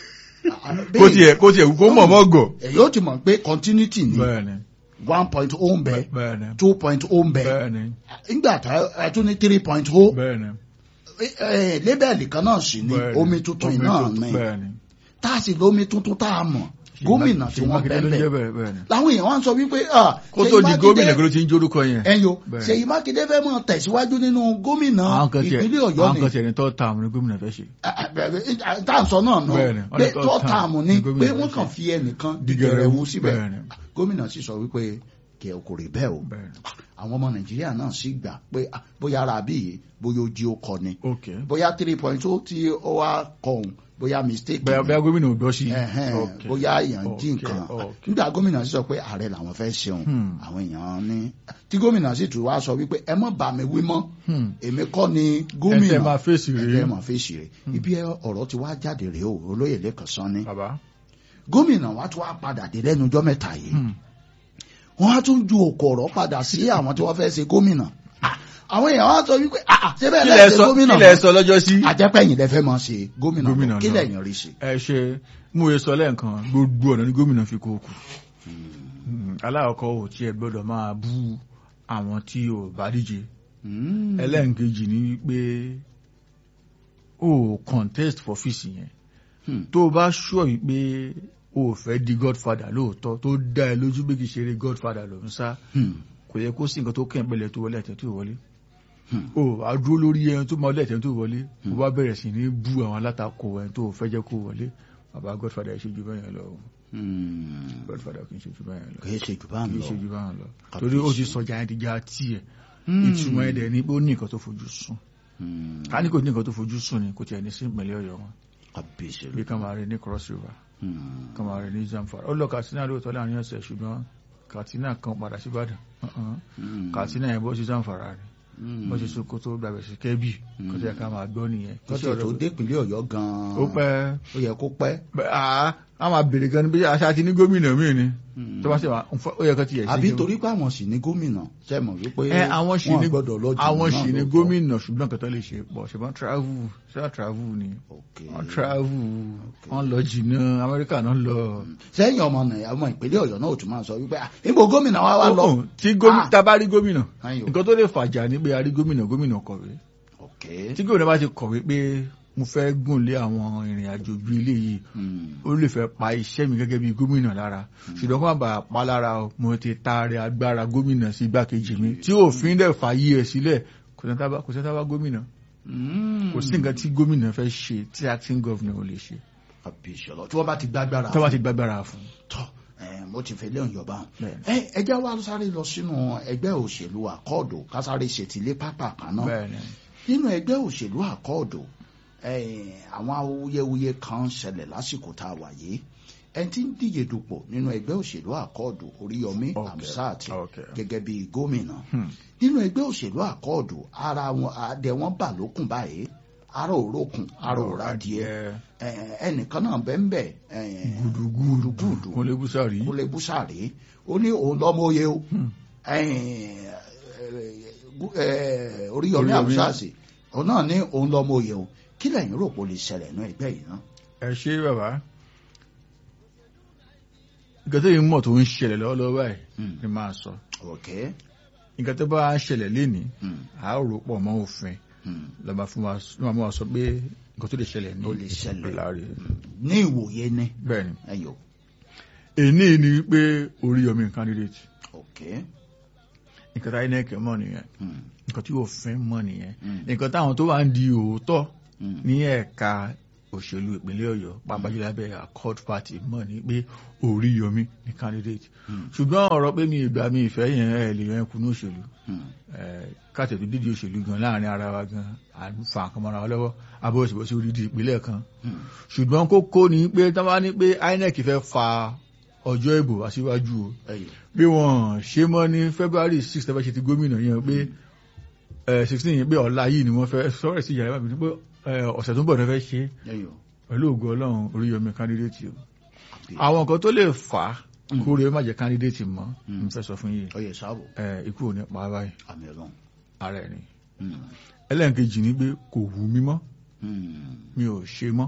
kó tiẹ̀ kó tiẹ̀ kó mọ̀ mọ́ gọ̀ èyí ó ti mọ̀ pé continuity ni bẹ́ẹ̀ ni one point o ń bẹ bẹ́ẹ̀ ni two point o ń bẹ bẹ́ẹ̀ ni nígbà tá a tún ní three point o bẹ́ẹ̀ ni lébẹ̀lì kan náà sì ni bẹ́ẹ̀ ni. omi tuntun Omi náà tuntun, ni bẹ́ẹ̀ ni tá a sì lómi tuntun tá a mọ̀ gómìnà tí Ṣèyí wọ́n Mákindé ló ń bẹ́ẹ̀ jẹ́ bẹ́ẹ̀ bẹ́ẹ̀ bẹ́ẹ̀ ni làwọn èèyàn wá ń sọ wípé ah, kó Ṣèyí tó di Mákindé- gómìnà kí ló ti ń jórúkọ yẹn ẹ̀yọ́ Bẹ́ẹ̀. Ṣèyí Mákindé fẹ́ mọ̀ tẹ̀síwájú nínú gómìnà àwọn kan tiẹ̀ ìpínlẹ̀ Ọ̀yọ́ àwọn ni kan tiẹ̀ ní tọ́ ta àwọn ní gómìnà fẹ́ ṣe tá à ń sọ náà nù Bẹ́ẹ̀ ni, wọ́n pé ní third tọ́ term tààmù ni ní gómìnà pé fẹ́ wọ́n kàn ṣe. fi ẹnìkan Dìgẹ̀rẹ̀wú, dìgẹ̀rẹ̀wú síbẹ̀ bẹ́ẹ̀ ni. gómìnà sì sọ wípé kì í kò rí bẹ́ẹ̀ o bẹ́ẹ̀ ni àwọn ọmọ Nàìjíríà náà sì gbà pé ah, bóyá ara bí yìí bóyá ojí ó kọ ni ok bóyá three point two tí ó wá kọ òun bóyá mistake bẹ́ẹ̀ ni. bẹ́ẹ̀ gómìnà ò gbọ́ sí Ẹ̀hẹ́n, Ok. bóyá èèyàn jí Ok, nǹkan ok. nígbà gómìnà sì sọ pé ààrẹ làwọn fẹ́ ṣeun Hmm. àwọn èèyàn ní tí gómìnà sì tún wá sọ wípé ẹ má bà mí wí mọ́ Hmm. èmi kọ́ ni ẹ gómìnà tẹ́ máa fèsì rèé ẹ máa fèsì rẹ̀ ibi ọ̀rọ̀ ti wá jáde rèé o olóyè lẹ́kàn sán ni bàbá gómìnà wa tún wá padà dé lẹ́nu ọjọ́ mẹ́ta yìí Hmm. wọ́n á tún ju òkò ọ̀rọ̀ padà sí àwọn tí wọ́n fẹ́ ṣe gómìnà Ah, àwọn èèyàn wá sọ wípé ah, ah, ṣé bẹ́ẹ̀ kílẹ̀ lẹ́ẹ̀ ṣe sọ gómìnà kílẹ̀ sọ lọ́jọ́ sí àjẹpẹ́yìn lẹ́fẹ́ máa ṣe gómìnà Gómìnà kí náà. lẹ́yìn rí sí. ẹ ṣe mú e sọ lẹ́ẹ̀kan gbogbo ọ̀nà ní gómìnà fi kó kù Hmm. aláàkọ́ ò tí ẹ gbọ́dọ̀ máa bú àwọn tí ò bá díje Hmm. ẹlẹ́ǹkejì ni wípé o contest for fíìsì yẹn Hmm. tó o bá ṣọ́ wípé o ò fẹ́ di godfather lóòótọ́ tó dá ẹ lójú pé kì í ṣeré godfather ló ń sá Hmm. kò yẹ kó sí nǹkan tó kẹ́ ń pẹ̀lẹ́ tó wọlé ẹ̀tẹ́ tó wọlé Hmm. o a dúró lórí ẹni tó máa lẹ́tẹ̀ tó wọlé o bá bẹ̀rẹ̀ sí ní bú àwọn alátakò ẹni tó fẹ́ jẹ́ kó wọlé bàbá godfather ṣe ju bẹ́yẹn lọ Hmm. godfather kì í ṣe ju bẹ́yẹn lọ kì í ṣe jù bá ń kì í lọ. ṣe ju bẹ́yẹn lọ Kàbíyèsí. torí ó ti sọjà ẹni ti já tiẹ̀ Hmm. ìtumọ̀ ẹ̀dẹ̀ ni pé ó ní nǹkan tó fojú sùn Hmm. ká ní kò ní nǹkan tó fojú sùn ni kò tiẹ̀ ní sí ìpínlẹ̀ ọ̀yọ́ wọn Kàbíyèsí. bí ká máa rí ní cross river Hmm. ká máa rí ní zamfara ó lọ katsina lóòótọ́ láàrin ọ̀sẹ̀ ṣùgbọ́n katsina kan padà sí ìbàdàn Uh-uh. Hmm. katsina yẹn bọ́ sí zamfara rẹ̀ Hmm. bó ṣe sokoto gbàgbẹ́ sí kẹ́bì kó tẹ́ ká máa gbọ́ nìyẹn Kì í ṣe kọ́sẹ̀ ọ̀rọ̀ tó pé- dépínlẹ̀ Ọ̀yọ́ gan-an. ó pẹ́ ó yẹ kó pẹ́. bẹ́- àá a máa bèrè gan ni bí aṣá ti ní gómìnà míì ni Hmm. tó bá ṣe wà ó yẹ kó ti yẹ sí àbí kí- torí pé àwọn sì ní gómìnà ṣe mọ̀ wípé ẹ àwọn sì wọn ní gbọ́dọ̀ lọ jù àwọn náà sì ní lóòótọ́. gómìnà ṣùgbọ́n kẹtọ́ lè ṣe pọ̀ ṣùgbọ́n travel ṣé travel ni Ok. wọ́n travel wọ́n lọ jìnnà amẹ́ríkà náà lọ. sẹ́yìn ọmọ nàìjíríà ọmọ ìpínlẹ̀ Ọ̀yọ́ náà ò tún máa sọ wípé ah, níbo gómìnà wa wá lọ. Ó, tí gómìnà Ah. tá a bá rí gómìnà Ayò. nǹkan tó lè fàjà ní pé a rí gómìnà gómìnà kọ̀wé ok. tí gómìnà bá ti kọ̀wé pé mo fẹ́ gùn lé àwọn ìrìn àjò bíi eléyìí Hmm. ó lè fẹ́ pa iṣẹ́ mi gẹ́gẹ́ bí gómìnà lára ṣùgbọ́n kó má bàa pa lára o mo ti taari agbára gómìnà sí igbákejì mi tí òfin dẹ̀ fàyè ẹ̀ sílẹ̀ kò sẹ́ni tá bá- kò sẹ́ni tá bá gómìnà Hmm. kò sí nǹkan tí gómìnà fẹ́ ṣe tí acting governor ò lè ṣe àbí ìṣọ̀lọ̀ tí wọ́n bá ti gbàgbára. tó bá ti gbàgbára fún tọ́ ẹ, mo ti fẹ́ lé ọ̀yọ́ bá wọn. Bẹ́ẹ̀ni. ẹ ẹ jẹ́ wá sáré lọ sínú ẹgbẹ́ òṣèlú àkọọdù ká sáré ṣètìlé pápá kan náà. bẹ́ẹ̀ ni nínú ẹgbẹ́ òṣèlú àkọọdù ẹ, àwọn awuyewuye kan ṣẹlẹ̀ lásìkò tá a wà yìí ẹni tí ń díje dupò nínú ẹgbẹ́ òṣèlú àkọọdù Oríyọmí Okay. Hamzat Okay. gẹ́gẹ́ bí gómìnà Hmm. nínú ẹgbẹ́ òṣèlú àkọọdù ara wọn adẹ wọn bà lókun báyìí ara òrókun ara òradìẹ ẹ, ẹnìkan náà bẹ́ẹ̀ bẹ́ẹ̀ gudugudu gudugudu kò lè búsàrí kúlẹ̀ búsàrí ó ní òun lọ́mọ oyè o Oríyọmí Oríyọmí. Hamzat òun náà ní òun lọ́mọ oyè o kí lẹ́yìn rò pé ó lè ṣẹlẹ̀ ní ẹgbẹ́ yìí náà. ẹ ṣe bàbá nǹkan tó yìí mọ̀ tó ń ṣẹlẹ̀ lọ́wọ́lọ́wọ́ báyìí Hmm. ni máa sọ ok nǹkan tó bá ṣẹlẹ̀ lénìí Hmm. a ó rò pọ̀ mọ́ òfin Hmm. lọ́ba fún wa ló máa sọ pé nǹkan tó lè ṣẹlẹ̀ ní Ó lè ṣẹlẹ̀. láàrin ní ìwòye ni bẹ́ẹ̀ ni ẹyọ. èní ni wípé Oríyọmí candidate ok nǹkan táyé náà kẹ́ mọ̀ nìyẹn Hmm. nǹkan tí òfin mọ̀ nìyẹn Hmm. nǹkan táwọn tó wà ń di òótọ́ Hmm. ní ẹ̀ka òṣèlú ìpínlẹ̀ Ọ̀yọ́ pàápàá jùlọ abẹ́ accord party mọ̀ ní pé Oríyọmí ni candidate Hmm. ṣùgbọ́n ọ̀rọ̀ pé mi ìgbà mi ìfẹ́ yẹn ẹ̀ lè yẹn kunu òṣèlú Hmm. káàtẹ̀tù dídí òṣèlú gan láàrin ara wa gan à ń fa nǹkan mọ́ra wa lọ́wọ́ abọ́ òṣèlú sí orí ìpínlẹ̀ kan Hmm. ṣùgbọ́n kókó ni pé tí wọ́n bá ní pé INEC fẹ́ fa ọjọ́ ìbò aṣíwájú o ẹyọ bí wọ́n ṣe mọ́ ní February six tẹ́fẹ́ ṣe ti gómìnà yẹn pé sixteen yẹn pé ọ̀la yìí ni wọ́n fẹ́ sọ̀rọ̀ sí ìyàrá mi pé eh, ọ̀sẹ̀ tó ń bọ̀ ní fẹ́ ṣe ẹyọ pẹ̀lú ògo Ọlọ́run Oríyọmí candidate o àwọn nǹkan tó lè fà á kó rèé má jẹ́ candidate mọ́ Mm. n fẹ́ sọ fún yìí ọyẹ sáàbò eh, ikú ò ní pa á báyìí àmì Ọlọ́run ara ẹ̀ ni Hmm. ẹlẹ́nkejì ni pé kò wù mí mọ́ Hmm. mi ò ṣe mọ́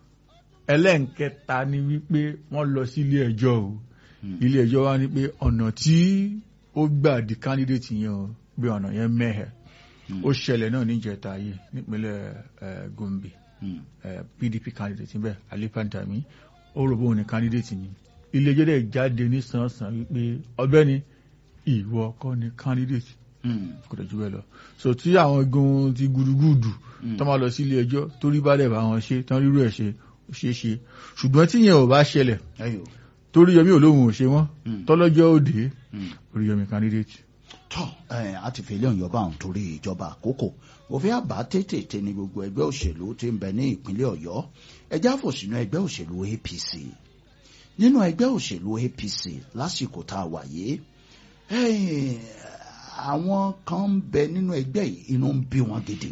ẹlẹ́nkẹta ni wípé wọ́n lọ sí ilé ẹjọ́ o Hmm. ilé ẹjọ́ wa ní pé ọ̀nà tí ó gbà di candidate yẹn o bí ọ̀nà yẹn mẹ́hẹ̀ Hmm. ó ṣẹlẹ̀ náà níjẹta yìí nípínlẹ̀ eh, Gombe Hmm. eh, PDP candidate níbẹ̀ Ali Pantami ó rò bóun ní candidate ni ilé ẹjọ́ dẹ̀ jáde ní sàn-sàn wípé ọ̀gbẹ́ni ìwọ kọ́ ni candidate Hmm. kò tẹ̀ jù bẹ́ẹ̀ lọ so tí àwọn igun ti gudugudu Hmm. tó máa lọ sí ilé ẹjọ́ torí bá dẹ̀ bá wọn ṣe tán rírú ẹ̀ ṣe ó ṣeé ṣe ṣùgbọ́n tí yẹn ò bá ṣẹlẹ̀ ẹyọ torí yọmí olóhùn ò ṣe wọ́n Hmm. tọ́lọ́jọ́ òde Hmm. Oríyọmí candidate. tọ́ ẹ̀ á ti fi ilé ọ̀yọ́ bá òun torí ìjọba àkókò òfin àbá tètè ní gbogbo ẹgbẹ́ òṣèlú tí ń bẹ ní ìpínlẹ̀ ọ̀yọ́ ẹjẹ́ àfò sínú ẹgbẹ́ òṣèlú APC nínú ẹgbẹ́ òṣèlú APC lásìkò tá a wà yìí ẹ̀yìn, àwọn kan ń bẹ nínú ẹgbẹ́ yìí inú ń bí wọn gidi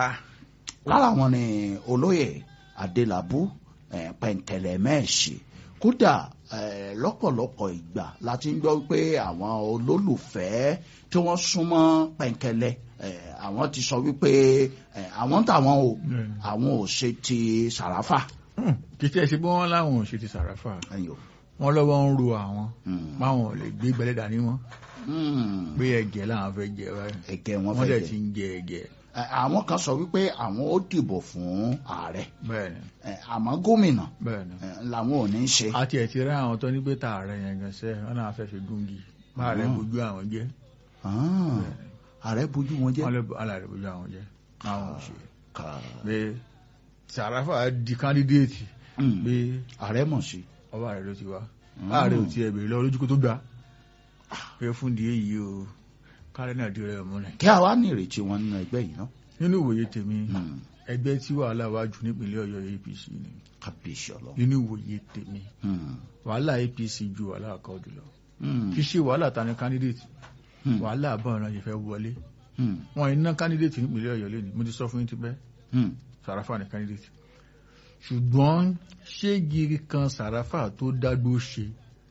lára wọn ni olóyè adélábù eh, pẹ̀ǹtẹ̀lẹ̀ mẹ́ẹ̀sì kódà eh, lọ́pọ̀lọpọ̀ ìgbà láti ń gbọ́ pé àwọn olólùfẹ́ tí wọ́n súnmọ́ pẹ̀ǹkẹ̀lẹ̀ eh, àwọn ti sọ wípé eh, àwọn tàwọn o Mm. àwọn ò ṣe ti sàràfà kì í tẹ́ ṣe bí wọ́n láwọn ò ṣe ti sàràfà ẹ̀yọ́ wọ́n lọ́wọ́ ń ro àwọn báwọn ò lè gbé gbẹ́lẹ́ dání wọn pé ẹ̀gẹ́ làwọn fẹ́ jẹ báyìí ẹ̀gẹ́ wọn wọ́n fẹ́ dẹ̀ jẹ ti ń jẹ ẹ̀gẹ́ Eh, àwọn kan sọ wípé àwọn ó dìbò fún ààrẹ bẹ́ẹ̀ ni Eh, àmọ́ gómìnà bẹ́ẹ̀ ni eh, làwọn ò ní í ṣe. àti ẹ̀ ti rí àwọn tó ní pé tààrẹ yẹn gan sẹ́ wọn náà fẹ́ fi gúngi máa rẹ̀ Mm. bójú àwọn jẹ́ Ah, ààrẹ bójú wọn jẹ́ wọ́n lè alàrẹ̀ bójú àwọn jẹ́ àwọn ò ṣe Ká- pé sàràfà di kándídéètì Mm. pé ààrẹ mọ̀ sí. ọba rẹ̀ ló ti wá Mm. láàrẹ̀ ò ti ẹ̀ bèrè lọ lójú kó tó gbà pé fún di èyí o kárẹ́ náà di rẹ̀ múlẹ̀ kí a wá ní ìrètí wọn nínú ẹgbẹ́ yìí náà. nínú ìwòye tèmi Mm. ẹgbẹ́ tí wàhálà wá jù nípínlẹ̀ Ọ̀yọ́ APC ni kábíyèsí ọlọ́run. nínú ìwòye tèmi Mm. wàhálà APC ju wàhálà àkọọ́dù lọ Mm. kì í ṣe wàhálà ta ni candidate Mm. wàhálà àbọ̀n náà yẹ fẹ́ wọlé Mm. wọn iná candidate nípínlẹ̀ Ọ̀yọ́ lẹ́nu mo ti sọ fún yín tipẹ́ Mm. Sàràfà ni candidate ṣùgbọ́n ṣé gírí kan Sàràfà tó dágbó ṣe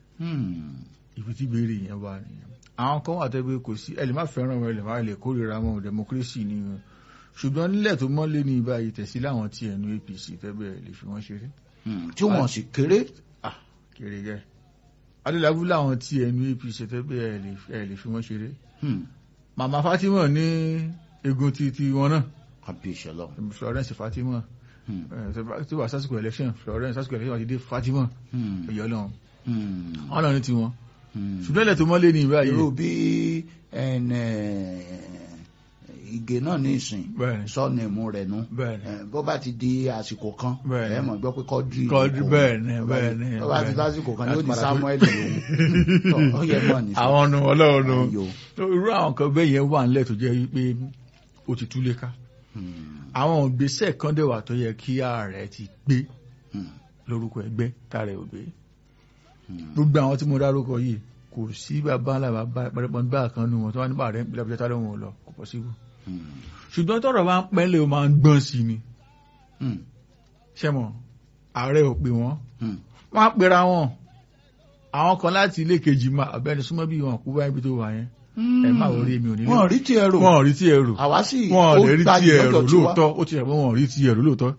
Mm. ibi tí béèrè yẹn wà nìyẹn àwọn kan wà tẹ́gbẹ́ kò sí ẹ lè má fẹ́ràn wọn ẹ lè má lè kórìíra wọn democracy ni wọn ṣùgbọ́n nílẹ̀ tó mọ́lé ní ibà yìí tẹ̀sí láwọn tí ẹnu APC tẹ́gbẹ́ lè fi wọ́n ṣeré Mm. tí wọn sì kéré. ah kéré gẹ́ adélábù láwọn tí ẹnu APC tẹ́gbẹ́ ẹ lè ẹ lè fi wọ́n ṣeré Mm. màmá Fatima ní egun ti ti wọn náà kábíyèsí ọlọ́run. Florence Fatima Mm. ẹ, tí wà sásìkò election Florence sásìkò election àti dé Fatima Mm. ẹ̀yọ́ lọ́wọ́ Mm. wọn náà ní tiwọn Mm. ṣùgbọ́n ilẹ̀ tó mọ́lé ní ibà yìí irú bí ẹn, eh, ìgè náà ní ìsìn bẹ́ẹ̀ ni sọ́ọ̀nì mú rẹ̀ nú. bẹ́ẹ̀ ni Eh, bó bá ti di àsìkò kan Bẹ́ẹ̀ ni. ẹ mọ̀ gbọ́ pé kọ́dírì Kọ́dírì, ìdìbò. bẹ́ẹ̀ ni, Bó bá ti- bẹ́ẹ̀ ni, bó bá ti bẹ́ẹ̀ ni. lásìkò kan yóò Láti di padà Samuel lòun Tọ́, ó yẹ mọ̀ ní àwọn nu ọlọ́run nu Ayò. irú àwọn kan bẹ́ẹ̀ yẹn wà nílẹ̀ tó jẹ́ wípé ó ti túlé ká Hmm, àwọn ìgbésẹ̀ kan dẹ̀ wà tó yẹ kí ààrẹ ti gbé hmm, lórúkọ ẹgbẹ́ tààrẹ ò gbé hmm. gbogbo àwọn tí mo dárúkọ yìí kò sí bàbá ńlá bàbá pẹrẹpọn bá kan nu wọn tó wà nípa rẹ nípìnlẹ̀ àbújá tálẹ wọn ò lọ kò pọ̀ síbò Hmm, ṣùgbọ́n tọ́rọ̀ bá ń pẹ́lẹ̀ ó máa ń gbọ́n sí ni hmm, ṣẹ́mọ̀ ààrẹ ò pè wọ́n hmm. wọ́n á pera wọn àwọn kan láti ilé kejì máa abẹ́ni súnmọ́ bí wọn kú báyìí bí tó wà yẹn ẹ má wọlé mi ò nílé wọn rí tí ẹ rò wọn ò rí tí ẹ rò àwa sì wọn ò ó lè rí gbayì tí ẹ rò lọ́dọ̀ tiwa. lóòótọ́ ó ti rẹ̀ pé wọn ò rí tí ẹ rò lóòótọ́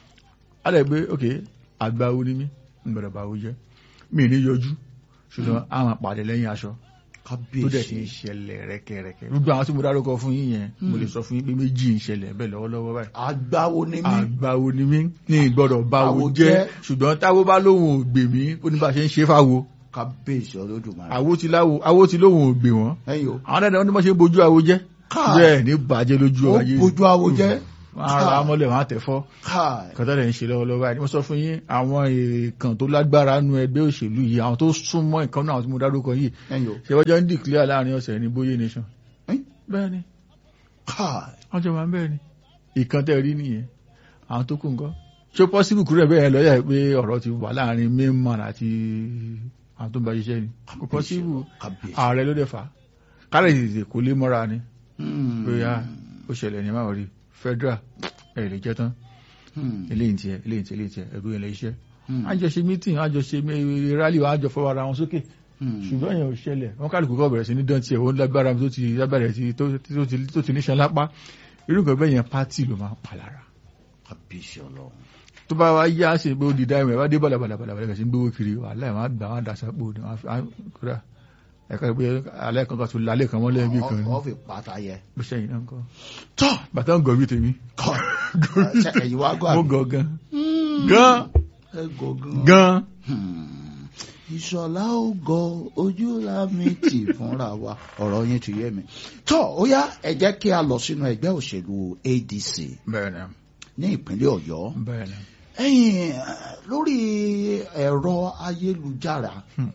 á lè gbé ok àgbáwo ni mí ń gbọ́dọ̀ báwo jẹ́ mi ní yọjú ṣùgbọ́n àwọn àpàdé lẹ́yìn aṣọ tó dẹ̀ ti ń kábíyèsí ṣẹlẹ̀ rẹ́kẹrẹ́kẹ́ gbogbo àwọn tí mo dárúkọ fún yín yẹn mo lè sọ fún yín pé méjì ń ṣẹlẹ̀ bẹ́ẹ̀ lọ́wọ́lọ́wọ́ báyìí àgbáwo ni mí àgbáwo ni mí ní ìgbọ́dọ̀ báwo Báwo jẹ́ jẹ́. ṣùgbọ́n táwo bá lóhùn ò gbè mí ó ní bá ṣe ń ṣe fáwo kábíyèsí olódùmarè. àwo ti láwo àwo ti lóhùn ògbè wọn ẹ̀yin o àwọn dáadáa wọn ní wọ́n ṣe ń bojú àwo jẹ́ Káà. bẹ́ẹ̀ ní bàjẹ́ lójú ó ayé bójú àwo jẹ́ wọn ara mọ́lẹ̀ wọn àtẹ̀fọ́ káì kọ́tà lẹ̀ ń ṣe lọ́wọ́lọ́wọ́ báyìí mo sọ fún yín àwọn èèkàn tó lágbára nu ẹgbẹ́ òṣèlú yìí àwọn tó súnmọ́ nǹkan náà tí mo dárúkọ yìí ẹ̀yin o ṣe wọ́n jọ ń dìklẹ́ láàrin ọ̀sẹ̀ ní bóyé nation Ẹ́n? bẹ́ẹ̀ ni káì wọ́n jọ máa ń bẹ́ẹ̀ ni ìkan tẹ́ rí nìyẹn àwọn tó kù nǹkan ṣé pọ́sibù kúrò ẹ̀ bẹ́ẹ̀ lọ́yà pé ọ̀rọ̀ ti wà láàrin mímọ́n àti àwọn tó ń bá ṣiṣẹ́ ni kò pọ́sibù kábíyèsí. ààrẹ ló dẹ̀ fà á kárẹ̀ tètè kò lè mọ́ra ni Hmm. pé ya ó ṣẹlẹ̀ ní máa rí federal ẹ̀ lè jẹ́ tán Hmm. eléyìí tiẹ̀ eléyìí tiẹ̀ eléyìí tiẹ̀ ẹ̀rú ilẹ̀ iṣẹ́ Hmm. àjọṣe meeting àjọṣe rally wa àjọ fọwọ́ ara wọn sókè Hmm. ṣùgbọ́n yẹn ò ṣẹlẹ̀ wọ́n kálukú kọ́ bẹ̀rẹ̀ sí ní dán tiẹ̀ wọ́n lágbára tó ti lágbára tí tó tó ti tó ti níṣan lápá irú nǹkan bẹ́ẹ̀ yẹn pátì ló máa ń pa lára kábíyèsí ọlọ́run. tó bá wá yá ṣe pé ó di dáìmọ̀ ẹ̀ wá dé bàlàbàlàbàlà bẹ̀rẹ̀ sí ń gbówó kiri wàhálà ẹ̀ wọ́n á gbà wọ́n á dà sápò ní wọ́n á fi- á kódà ẹ̀ka ìpè alẹ́ kan kan tó lálẹ́ kan mọ́lẹ́ bí kan ní ọ fi pata yẹ. bó ṣẹ́yìn náà ń kọ́ tọ́ bàtà ń gọ̀ bí tèmi kọ́ ṣe ẹ̀yin wá gọ́ mo àbí. gọ̀ gan gan ẹ gọ̀ gan. gan Hmm. ìṣọ̀lá ó gọ ojú la mi tì fúnra wa ọ̀rọ̀ yín ti yé mi. tọ́ ó yá ẹ jẹ́ kí a lọ sínú ẹgbẹ́ òṣèlú ADC bẹ́ẹ̀ ni ní ìpínlẹ̀ Ọ̀yọ́. bẹ́ẹ̀ ni ẹ̀yin lórí ẹ̀rọ ayélujára Hmm.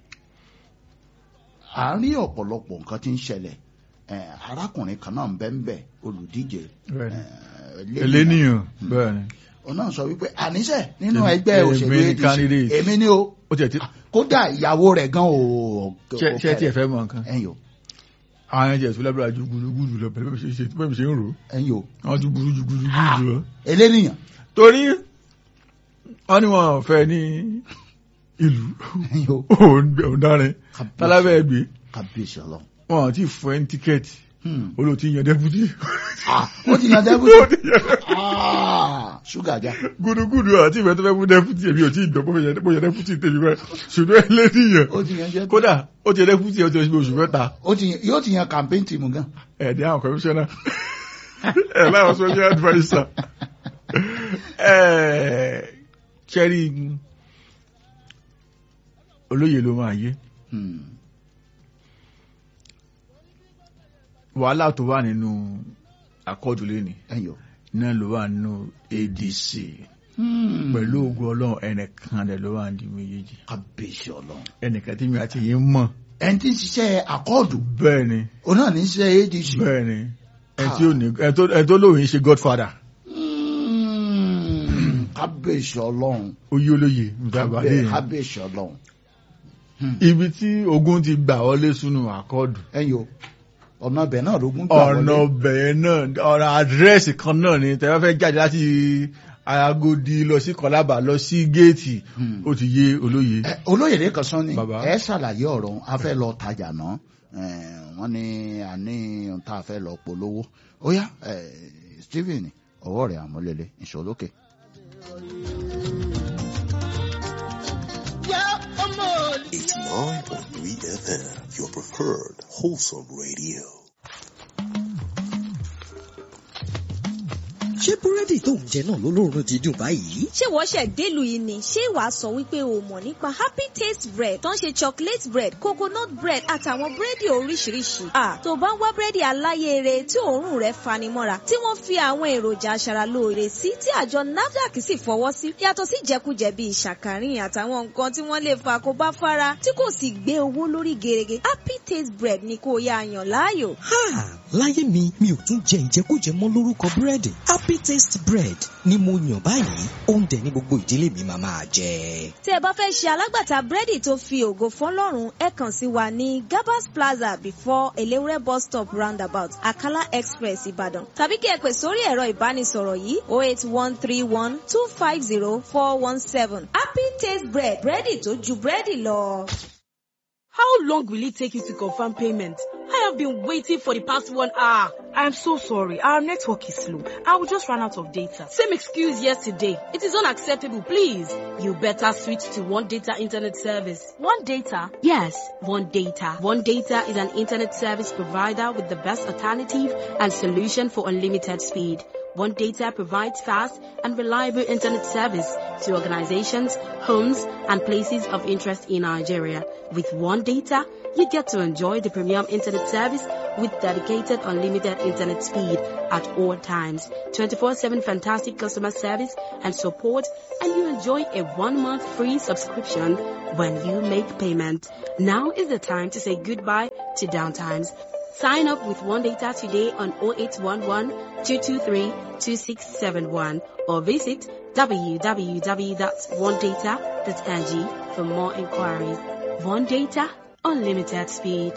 à ń rí ọ̀pọ̀lọpọ̀ nǹkan tí ń ṣẹlẹ̀ Eh, arákùnrin kan náà ń bẹ́ ń bẹ́ olùdíje bẹ́ẹ̀ ni eh, eléníyàn bẹ́ẹ̀ ni òun náà sọ wípé àníṣe nínú Èmi- ẹgbẹ́ èmi òṣèlú ni ADC candidate. èmi ni o ó tiẹ̀ ti kódà ìyàwó rẹ̀ gan o ṣe ṣe tiẹ̀ fẹ́ mọ̀ nǹkan ẹ̀yin o àwọn ẹ̀jẹ̀ tó lábẹ́rẹ́ ju gbùdúgbùdù lọ pẹ̀lú bẹ́ẹ̀ ṣe bẹ́ẹ̀ ṣe ń rò ó ẹ̀yin o wọ́n ju gbùdú ju gbùdúgbùdù lọ. eléníyàn torí wọ́n ní wọn ò fẹ́ ní ìlú ẹ̀yin o òun dárin tálábẹ́ ẹgbẹ́ kábíyèsí ọlọ́run wọn àti fún ẹni tíkẹ́ẹ̀tì Hmm. olóòtú yan dẹ́pútì Ah, ó ti yan dẹ́bùtì Ah, ṣúgà já gbùdúgbùdù àti ìfẹ́ tó fẹ́ fún dẹ́pútì èmi ò tí ì gbọ́ bó yẹ dẹ́pútì tèmi rẹ̀ ṣùgbọ́n ẹlẹ́nìyàn ó ti yan jẹ́ kódà ó ti yẹ dẹ́pútì ó ti yẹ oṣù mẹ́ta ó ti yan- yóò ti yan campaign team gan ẹ̀ẹ́dẹ́ àwọn kọmíṣánná ẹ̀ láwọn social adviser ẹ̀ kẹ́rì olóyè ló máa yé Hmm. wàhálà tó wà nínú àkọọ́dù lẹ́ni ẹ̀yin o náà ló wà nínú ADC Hmm. pẹ̀lú ogun ọlọ́run ẹnìkan rẹ̀ ló wà ní méjèèjì kábíyèsí ọlọ́run ẹnìkan tí mi àti yín mọ̀ ẹni tí ń ṣiṣẹ́ àkọọ́dù bẹ́ẹ̀ ni òun náà ní í ṣe ADC bẹ́ẹ̀ ni ẹni tí ò ní ẹni tó- ẹni tó lóyún ṣe godfather Hmm. kábíyèsí ọlọ́run oyè olóyè nígbà àbálẹ̀ yẹn kábíyèsí ọlọ́run ibi tí ogun ti gbà wọlé sínú àkọọ́dù ẹ̀yin o ọ̀nà ibẹ̀ náà lógún gbà ọ̀nà wọlé ọbẹ̀ náà ọ̀nà àdírẹ́sì kan náà ni tẹ́wọ́ fẹ́ jáde láti Agodi lọ sí Kọlábà lọ sí géètì Hmm. ó ti yé olóye Ẹ, olóyè lẹ́kan sán ni Bàbá. ẹ ṣàlàyé ọ̀rọ̀ òun. a fẹ́ lọ tajà náà Ẹ, wọ́n ní àní ohun tá a fẹ́ lọ polówó ó yá ẹ, Stephen ọwọ́ rẹ̀ àmúlẹ̀lẹ̀ ìṣòlókè. It's 9.3 FM, your preferred wholesome radio. ṣé búrẹ́dì tó ń jẹ náà ló lóorun dídùn báyìí? ṣé wọ́n ṣẹ̀ délùú yìí ni ṣé wàá sọ wípé o mọ̀ nípa happy taste bread tó ń ṣe chocolate bread coconut bread àtàwọn búrẹ́dì oríṣiríṣi. à tó bá ń wá búrẹ́dì aláyèrè tí òórùn rẹ̀ fanimọ́ra tí wọ́n fi àwọn èròjà aṣaralóore sí tí àjọ nafdac sì fọwọ́ sí yàtọ̀ sí jẹkújẹ bíi ṣàkàrìn àtàwọn nǹkan tí wọ́n lè fa kó bá fara tí kò sì gbé owó lórí gerege happy taste bread ni kò yá yàn láàyò. Ha! Láyé mi, mi ò tún jẹ ìjẹkújẹ mọ́ lórúkọ búrẹ́dì. Happy Taste Bread ni mo yàn báyìí. Oúnjẹ ní gbogbo ìdílé mi máa máa jẹ. tí ẹ bá fẹ́ ṣe alágbàtà búrẹ́dì tó fi ògo fọlọ́run ẹ kàn sí wa ní gabas plaza before elewure bus stop roundabout akala express ìbàdàn tàbí kí ẹ pè sórí ẹ̀rọ ìbánisọ̀rọ̀ yìí o eight one three one two five zero four one seven happy taste bread búrẹ́dì tó ju búrẹ́dì lọ. How long will it take you to confirm payment? I have been waiting for the past one hour. I am so sorry. Our network is slow. I will just run out of data. Same excuse yesterday. It is unacceptable, please. You better switch to One Data Internet Service. One data. Yes, One Data. One Data is an internet service provider with the best alternative and solution for unlimited speed. One Data provides fast and reliable internet service to organizations, homes, and places of interest in Nigeria. With One Data, you get to enjoy the premium internet service with dedicated unlimited internet speed at all times, 24-7 fantastic customer service and support, and you enjoy a one-month free subscription when you make payment. Now is the time to say goodbye to downtimes. Sign up with One Data today on 0811 223 2671 or visit www.onedata.ng for more inquiries. One Data, unlimited speed.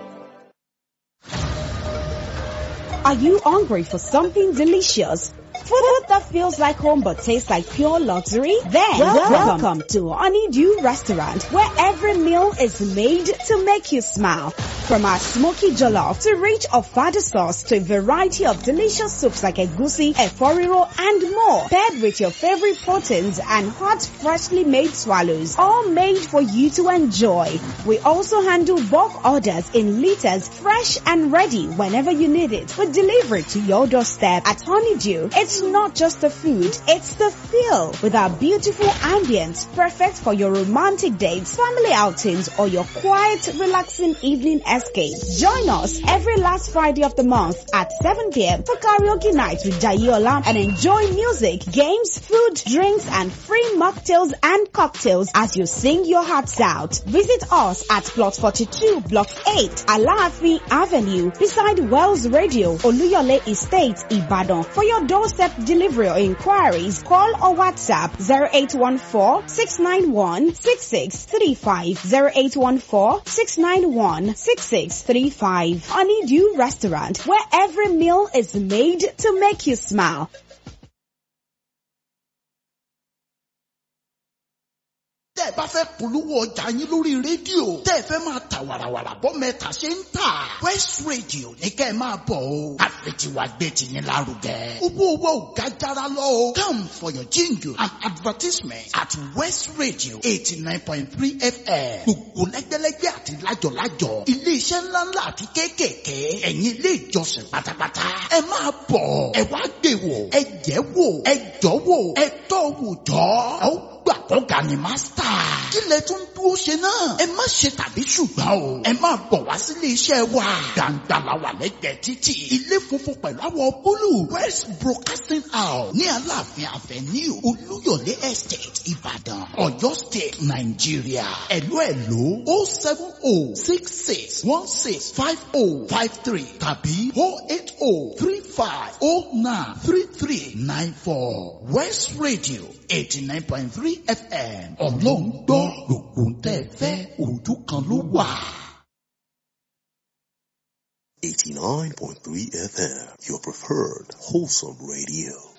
Are you hungry for something delicious? Food that feels like home but tastes like pure luxury? Then welcome, welcome to Honeydew Restaurant where every meal is made to make you smile. From our smoky jollof to rich ofada sauce to a variety of delicious soups like egusi, eforiro and more. Paired with your favorite proteins and hot freshly made swallows. All made for you to enjoy. We also handle bulk orders in liters fresh and ready whenever you need it. We deliver it to your doorstep at Honeydew. It's not just the food, it's the feel with our beautiful ambience perfect for your romantic dates, family outings or your quiet relaxing evening escape. Join us every last Friday of the month at 7 p.m. for karaoke night with Jayola and enjoy music, games, food, drinks and free mocktails and cocktails as you sing your hearts out. Visit us at plot 42 block 8 Alaafi Avenue beside Wells Radio Oluyole Estate Ibadan for your doorstep delivery or inquiries, call or WhatsApp 0814-691-6635, 0814-691-6635. Honeydew Restaurant, where every meal is made to make you smile. tẹ́ ẹ bá fẹ́ polówó ọjà yín lórí rédíò tẹ́ ẹ fẹ́ máa ta wàràwàrà bọ́ mẹ́ta ṣe ń tà West Radio ní kẹ́ ẹ máa bọ̀ o àfẹ̀tiwa gbé tiyín lárugẹ. owó owó ò ga jara lọ o come for your jingle and advertisement at West Radio eighty nine point three FM gbogbo lẹ́gbẹ́lẹ́gbẹ́ àti lájọ̀lájọ̀ iléeṣẹ́ ńláńlá àti kéékèèké ẹ̀yin ilé ìjọsìn pátápátá ẹ máa bọ̀ ẹ wá gbé wò ẹ jẹ́ wò ẹ jọ́ wò ẹ tọ́ wò jọ́ ẹ ó gbà kọ́ga ni mástà. kí lẹ tún dúró ṣe náà. ẹ má ṣe tàbí ṣùgbọ́n o. ẹ máa bọ̀ wá sílé iṣẹ́ wa. gbàǹgbà la wà lẹ́gbẹ̀ẹ́ títì. ilé funfun pẹ̀lú àwọ̀ búlù. west broadcasting house ní aláàfin avenue olúyọ̀lé estate ìbàdàn ọ̀yọ́ state nàìjíríà. ẹ̀lú ẹ̀lú o seven o six six one six five o five three tàbí o eight o three five o nine three three nine four west radio eighty nine point three fm ọlọ́run gbọ́ gbogbo ń tẹ́ fẹ́ ojú kan ló wà. 89.3 FM, your preferred wholesome radio.